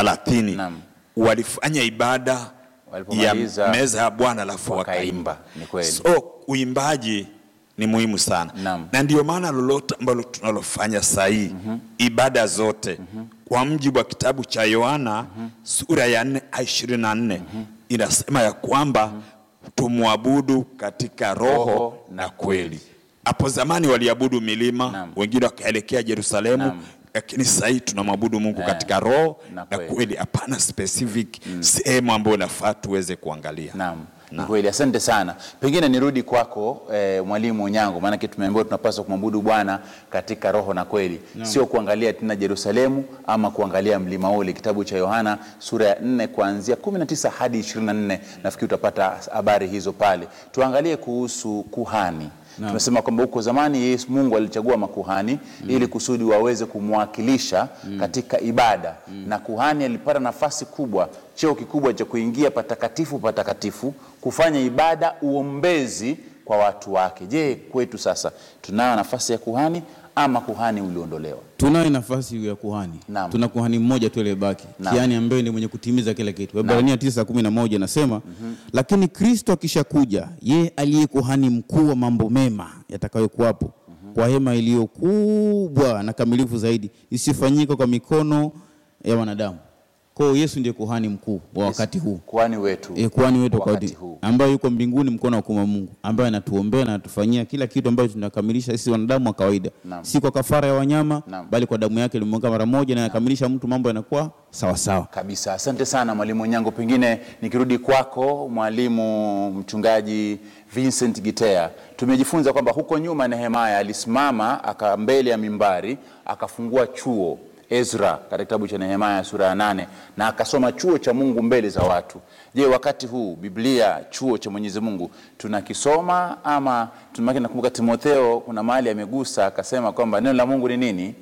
30 Naam. walifanya ibada ya Walipomaliza, meza ya Bwana alafu wakaimba. wakaimba. Ni kweli. So uimbaji ni muhimu sana Naam. na ndio maana lolote ambalo tunalofanya sahii ibada zote kwa mjibu wa kitabu cha Yohana sura ya 4 aya 24 inasema ya kwamba tumwabudu katika roho, Roho na kweli. Hapo zamani waliabudu milima, Naam. wengine wakaelekea Yerusalemu Naam. lakini sasa hii tunamwabudu Mungu katika roho na na kweli. kweli, hapana specific sehemu ambayo nafaa tuweze kuangalia. Naam. Ni kweli, asante sana. Pengine nirudi kwako eh, mwalimu Onyango, maanake tumeambiwa tunapaswa kumwabudu Bwana katika roho na kweli, sio kuangalia tena Yerusalemu ama kuangalia mlima ule. Kitabu cha Yohana sura ya 4 kuanzia 19 hadi 24, nafikiri utapata habari hizo pale. Tuangalie kuhusu kuhani. Tumesema kwamba huko zamani Yesu Mungu alichagua makuhani ili kusudi waweze kumwakilisha katika ibada na kuhani alipata nafasi kubwa, cheo kikubwa cha kuingia patakatifu patakatifu, kufanya ibada, uombezi kwa watu wake. Je, kwetu sasa tunayo nafasi ya kuhani ama kuhani uliondolewa? Tunayo nafasi ya kuhani. Naam. Tuna kuhani mmoja tu aliyebaki, Naam. kiani ambaye ndiye mwenye kutimiza kila kitu. Waebrania 9:11 inasema, lakini Kristo akishakuja, yeye aliye kuhani mkuu wa mambo mema yatakayokuwapo kwa hema iliyo kubwa na kamilifu zaidi, isifanyika kwa mikono ya wanadamu. Kwa hiyo Yesu ndiye kuhani mkuu wa wakati huu. Kuhani wetu E, kuhani wetu wakati wakati huu. ambaye yuko mbinguni mkono wa kuume wa Mungu, ambaye anatuombea na anatufanyia kila kitu ambacho tunakamilisha sisi wanadamu wa kawaida, Naam. si kwa kafara ya wanyama Naam. bali kwa damu yake ilimwagika mara moja, na yakamilisha mtu, mambo yanakuwa sawa sawa. Kabisa, asante sana mwalimu Onyango. Pengine nikirudi kwako mwalimu mchungaji Vincent Gitea, tumejifunza kwamba huko nyuma Nehemaya alisimama aka mbele ya mimbari akafungua chuo Ezra katika kitabu cha Nehemaya sura ya nane na akasoma chuo cha Mungu mbele za watu. Je, wakati huu Biblia chuo cha Mwenyezi Mungu tunakisoma ama tunamaki? Nakumbuka Timotheo kuna mahali amegusa akasema kwamba neno la Mungu ni nini?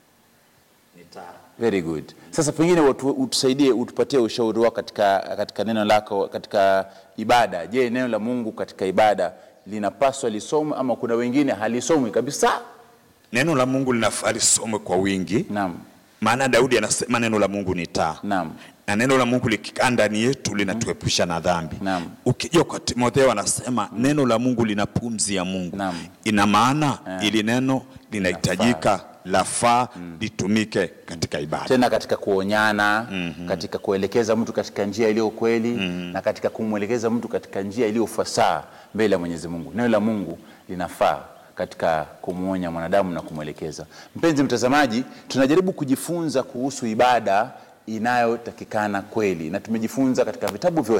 Very good. Sasa pengine utu, utusaidie utupatie ushauri wako katika, katika neno lako katika ibada. Je, neno la Mungu katika ibada linapaswa lisomwe ama kuna wengine halisomwi kabisa? Neno la Mungu linafaa lisomwe kwa wingi, Naam, maana Daudi anasema neno la Mungu ni taa naam, na neno la Mungu likikaa ndani yetu linatuepusha na dhambi. Naam. Ukija kwa Timotheo anasema neno la Mungu lina pumzi ya Mungu. Naam. Ina maana ili neno linahitajika lafaa litumike katika ibada. tena katika kuonyana katika kuelekeza mtu katika njia iliyo kweli na katika kumwelekeza mtu katika njia iliyo fasaha mbele ya Mwenyezi Mungu. Neno la Mungu linafaa katika kumwonya mwanadamu na kumwelekeza. Mpenzi mtazamaji, tunajaribu kujifunza kuhusu ibada inayotakikana kweli, na tumejifunza katika vitabu vyote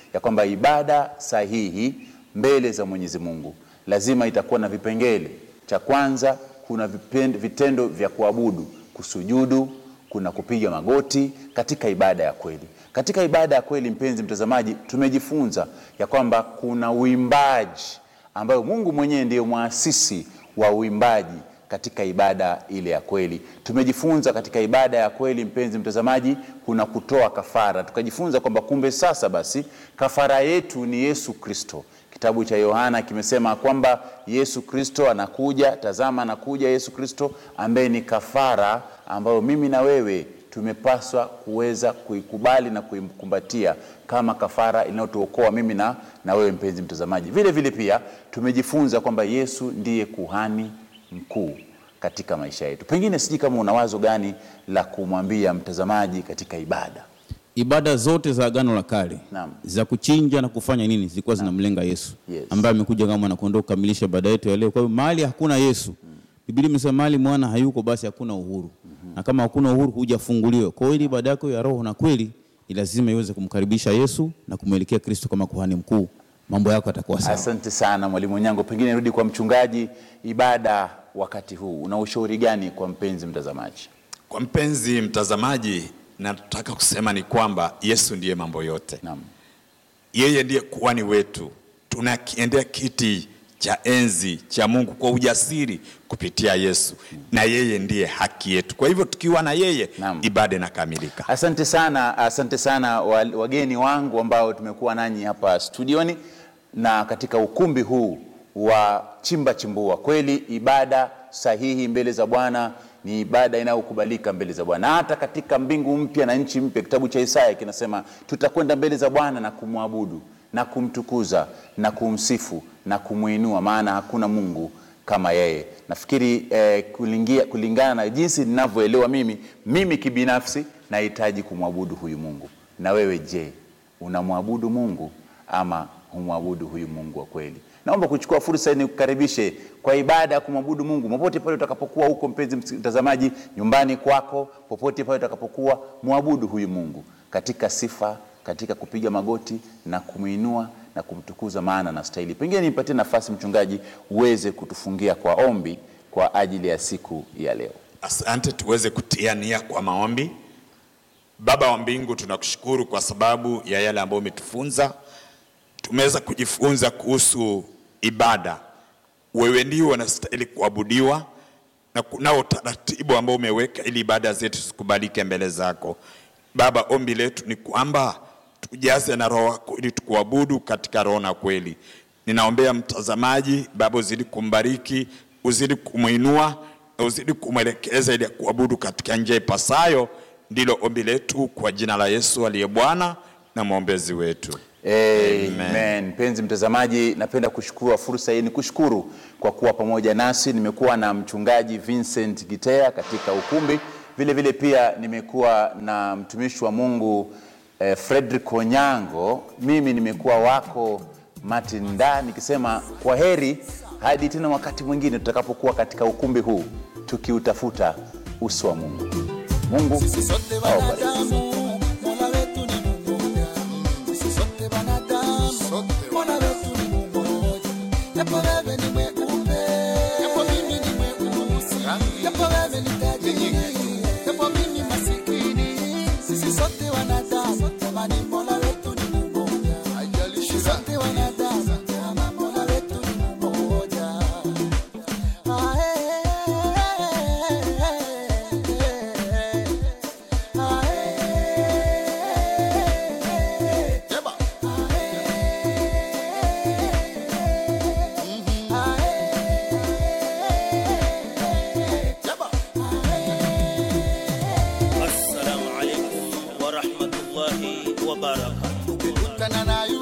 ya kwamba ibada sahihi mbele za Mwenyezi Mungu lazima itakuwa na vipengele. Cha kwanza, kuna vipen- vitendo vya kuabudu, kusujudu, kuna kupiga magoti katika ibada ya kweli. Katika ibada ya kweli, mpenzi mtazamaji, tumejifunza ya kwamba kuna uimbaji ambayo Mungu mwenyewe ndiyo mwasisi wa uimbaji katika ibada ile ya kweli. Tumejifunza katika ibada ya kweli, mpenzi mtazamaji, kuna kutoa kafara. Tukajifunza kwamba kumbe sasa basi kafara yetu ni Yesu Kristo. Kitabu cha Yohana kimesema kwamba Yesu Kristo anakuja, tazama anakuja Yesu Kristo ambaye ni kafara ambayo mimi na wewe tumepaswa kuweza kuikubali na kuikumbatia kama kafara inayotuokoa mimi na, na wewe mpenzi mtazamaji. Vile vile pia tumejifunza kwamba Yesu ndiye kuhani mkuu katika maisha yetu. Pengine sijui kama una wazo gani la kumwambia mtazamaji katika ibada. ibada zote za agano la kale Naam. za kuchinja na kufanya nini zilikuwa zinamlenga Yesu Yes. ambaye amekuja kama mwanakondoo kukamilisha ibada yetu ya leo. Kwa hiyo mahali hakuna Yesu, Biblia imesema mahali mwana hayuko basi hakuna uhuru, na kama hakuna uhuru hujafunguliwa. Kwa hiyo ili ibada yako ya roho na kweli ni lazima iweze kumkaribisha Yesu na kumwelekea Kristo kama kuhani mkuu, mambo yako yatakuwa sawa. Asante sana mwalimu Nyango. Pengine rudi kwa mchungaji, ibada wakati huu una ushauri gani kwa mpenzi mtazamaji? Kwa mpenzi mtazamaji, nataka kusema ni kwamba Yesu ndiye mambo yote. Naam. Yeye ndiye kuhani wetu, tunakiendea kiti cha enzi cha Mungu kwa ujasiri kupitia Yesu, na yeye ndiye haki yetu. Kwa hivyo tukiwa na yeye, Naam. ibada inakamilika. Asante sana, asante sana wa- wageni wangu ambao tumekuwa nanyi hapa studioni na katika ukumbi huu wa chimba chimbua. Kweli ibada sahihi mbele za Bwana ni ibada inayokubalika mbele za Bwana. Hata katika mbingu mpya na nchi mpya, kitabu cha Isaya kinasema tutakwenda mbele za Bwana na kumwabudu na kumtukuza na kumsifu na kumwinua, maana hakuna Mungu kama yeye. Nafikiri eh, kulingia, kulingana na jinsi ninavyoelewa mimi, mimi kibinafsi nahitaji kumwabudu huyu Mungu. Na wewe je, unamwabudu Mungu ama humwabudu huyu Mungu wa kweli? Naomba kuchukua fursa hii nikukaribishe kwa ibada ya kumwabudu Mungu popote pale utakapokuwa huko, mpenzi mtazamaji, nyumbani kwako, popote pale utakapokuwa, mwabudu huyu Mungu katika sifa, katika kupiga magoti na kumwinua na kumtukuza, maana na stahili. Pengine nipatie nafasi mchungaji, uweze kutufungia kwa ombi kwa ajili ya siku ya leo. Asante, tuweze kutia nia kwa maombi. Baba wa mbingu, tunakushukuru kwa sababu ya yale ambayo umetufunza. Tumeweza kujifunza kuhusu ibada. Wewe ndio unastahili kuabudiwa na kunao utaratibu ambao umeweka ili ibada zetu zikubalike mbele zako. Baba, ombi letu ni kwamba tujaze na roho wako ili tukuabudu katika roho na kweli. Ninaombea mtazamaji, Baba, uzidi kumbariki, uzidi kumwinua na uzidi kumwelekeza ili kuabudu katika njia ipasayo. Ndilo ombi letu kwa jina la Yesu aliye Bwana na mwombezi wetu. Amen. Mpenzi mtazamaji, napenda kushukuru fursa hii, ni kushukuru kwa kuwa pamoja nasi. Nimekuwa na mchungaji Vincent Gitea katika ukumbi, vile vile pia nimekuwa na mtumishi wa Mungu eh, Fredrick Onyango. Mimi nimekuwa wako Martin Da, nikisema kwa heri hadi tena wakati mwingine tutakapokuwa katika ukumbi huu tukiutafuta uso wa Mungu. Mungu Sisi sote awabariki. wanadamu, Mola wetu ni mmoja. Sisi sote wanadamu, Mola wetu ni mmoja. Japo wewe ni mweupe, japo mimi ni mweusi, japo wewe ni tajiri, japo mimi masikini. Sisi sote wanadamu, jamani, Mola wetu ni mmoja. Sisi sote wanadamu, jamani, Mola wetu ni mmoja. Ah, eh, eh, eh, eh. Assalamu alaikum wa rahmatullahi wa barakatuh. Ukikutana na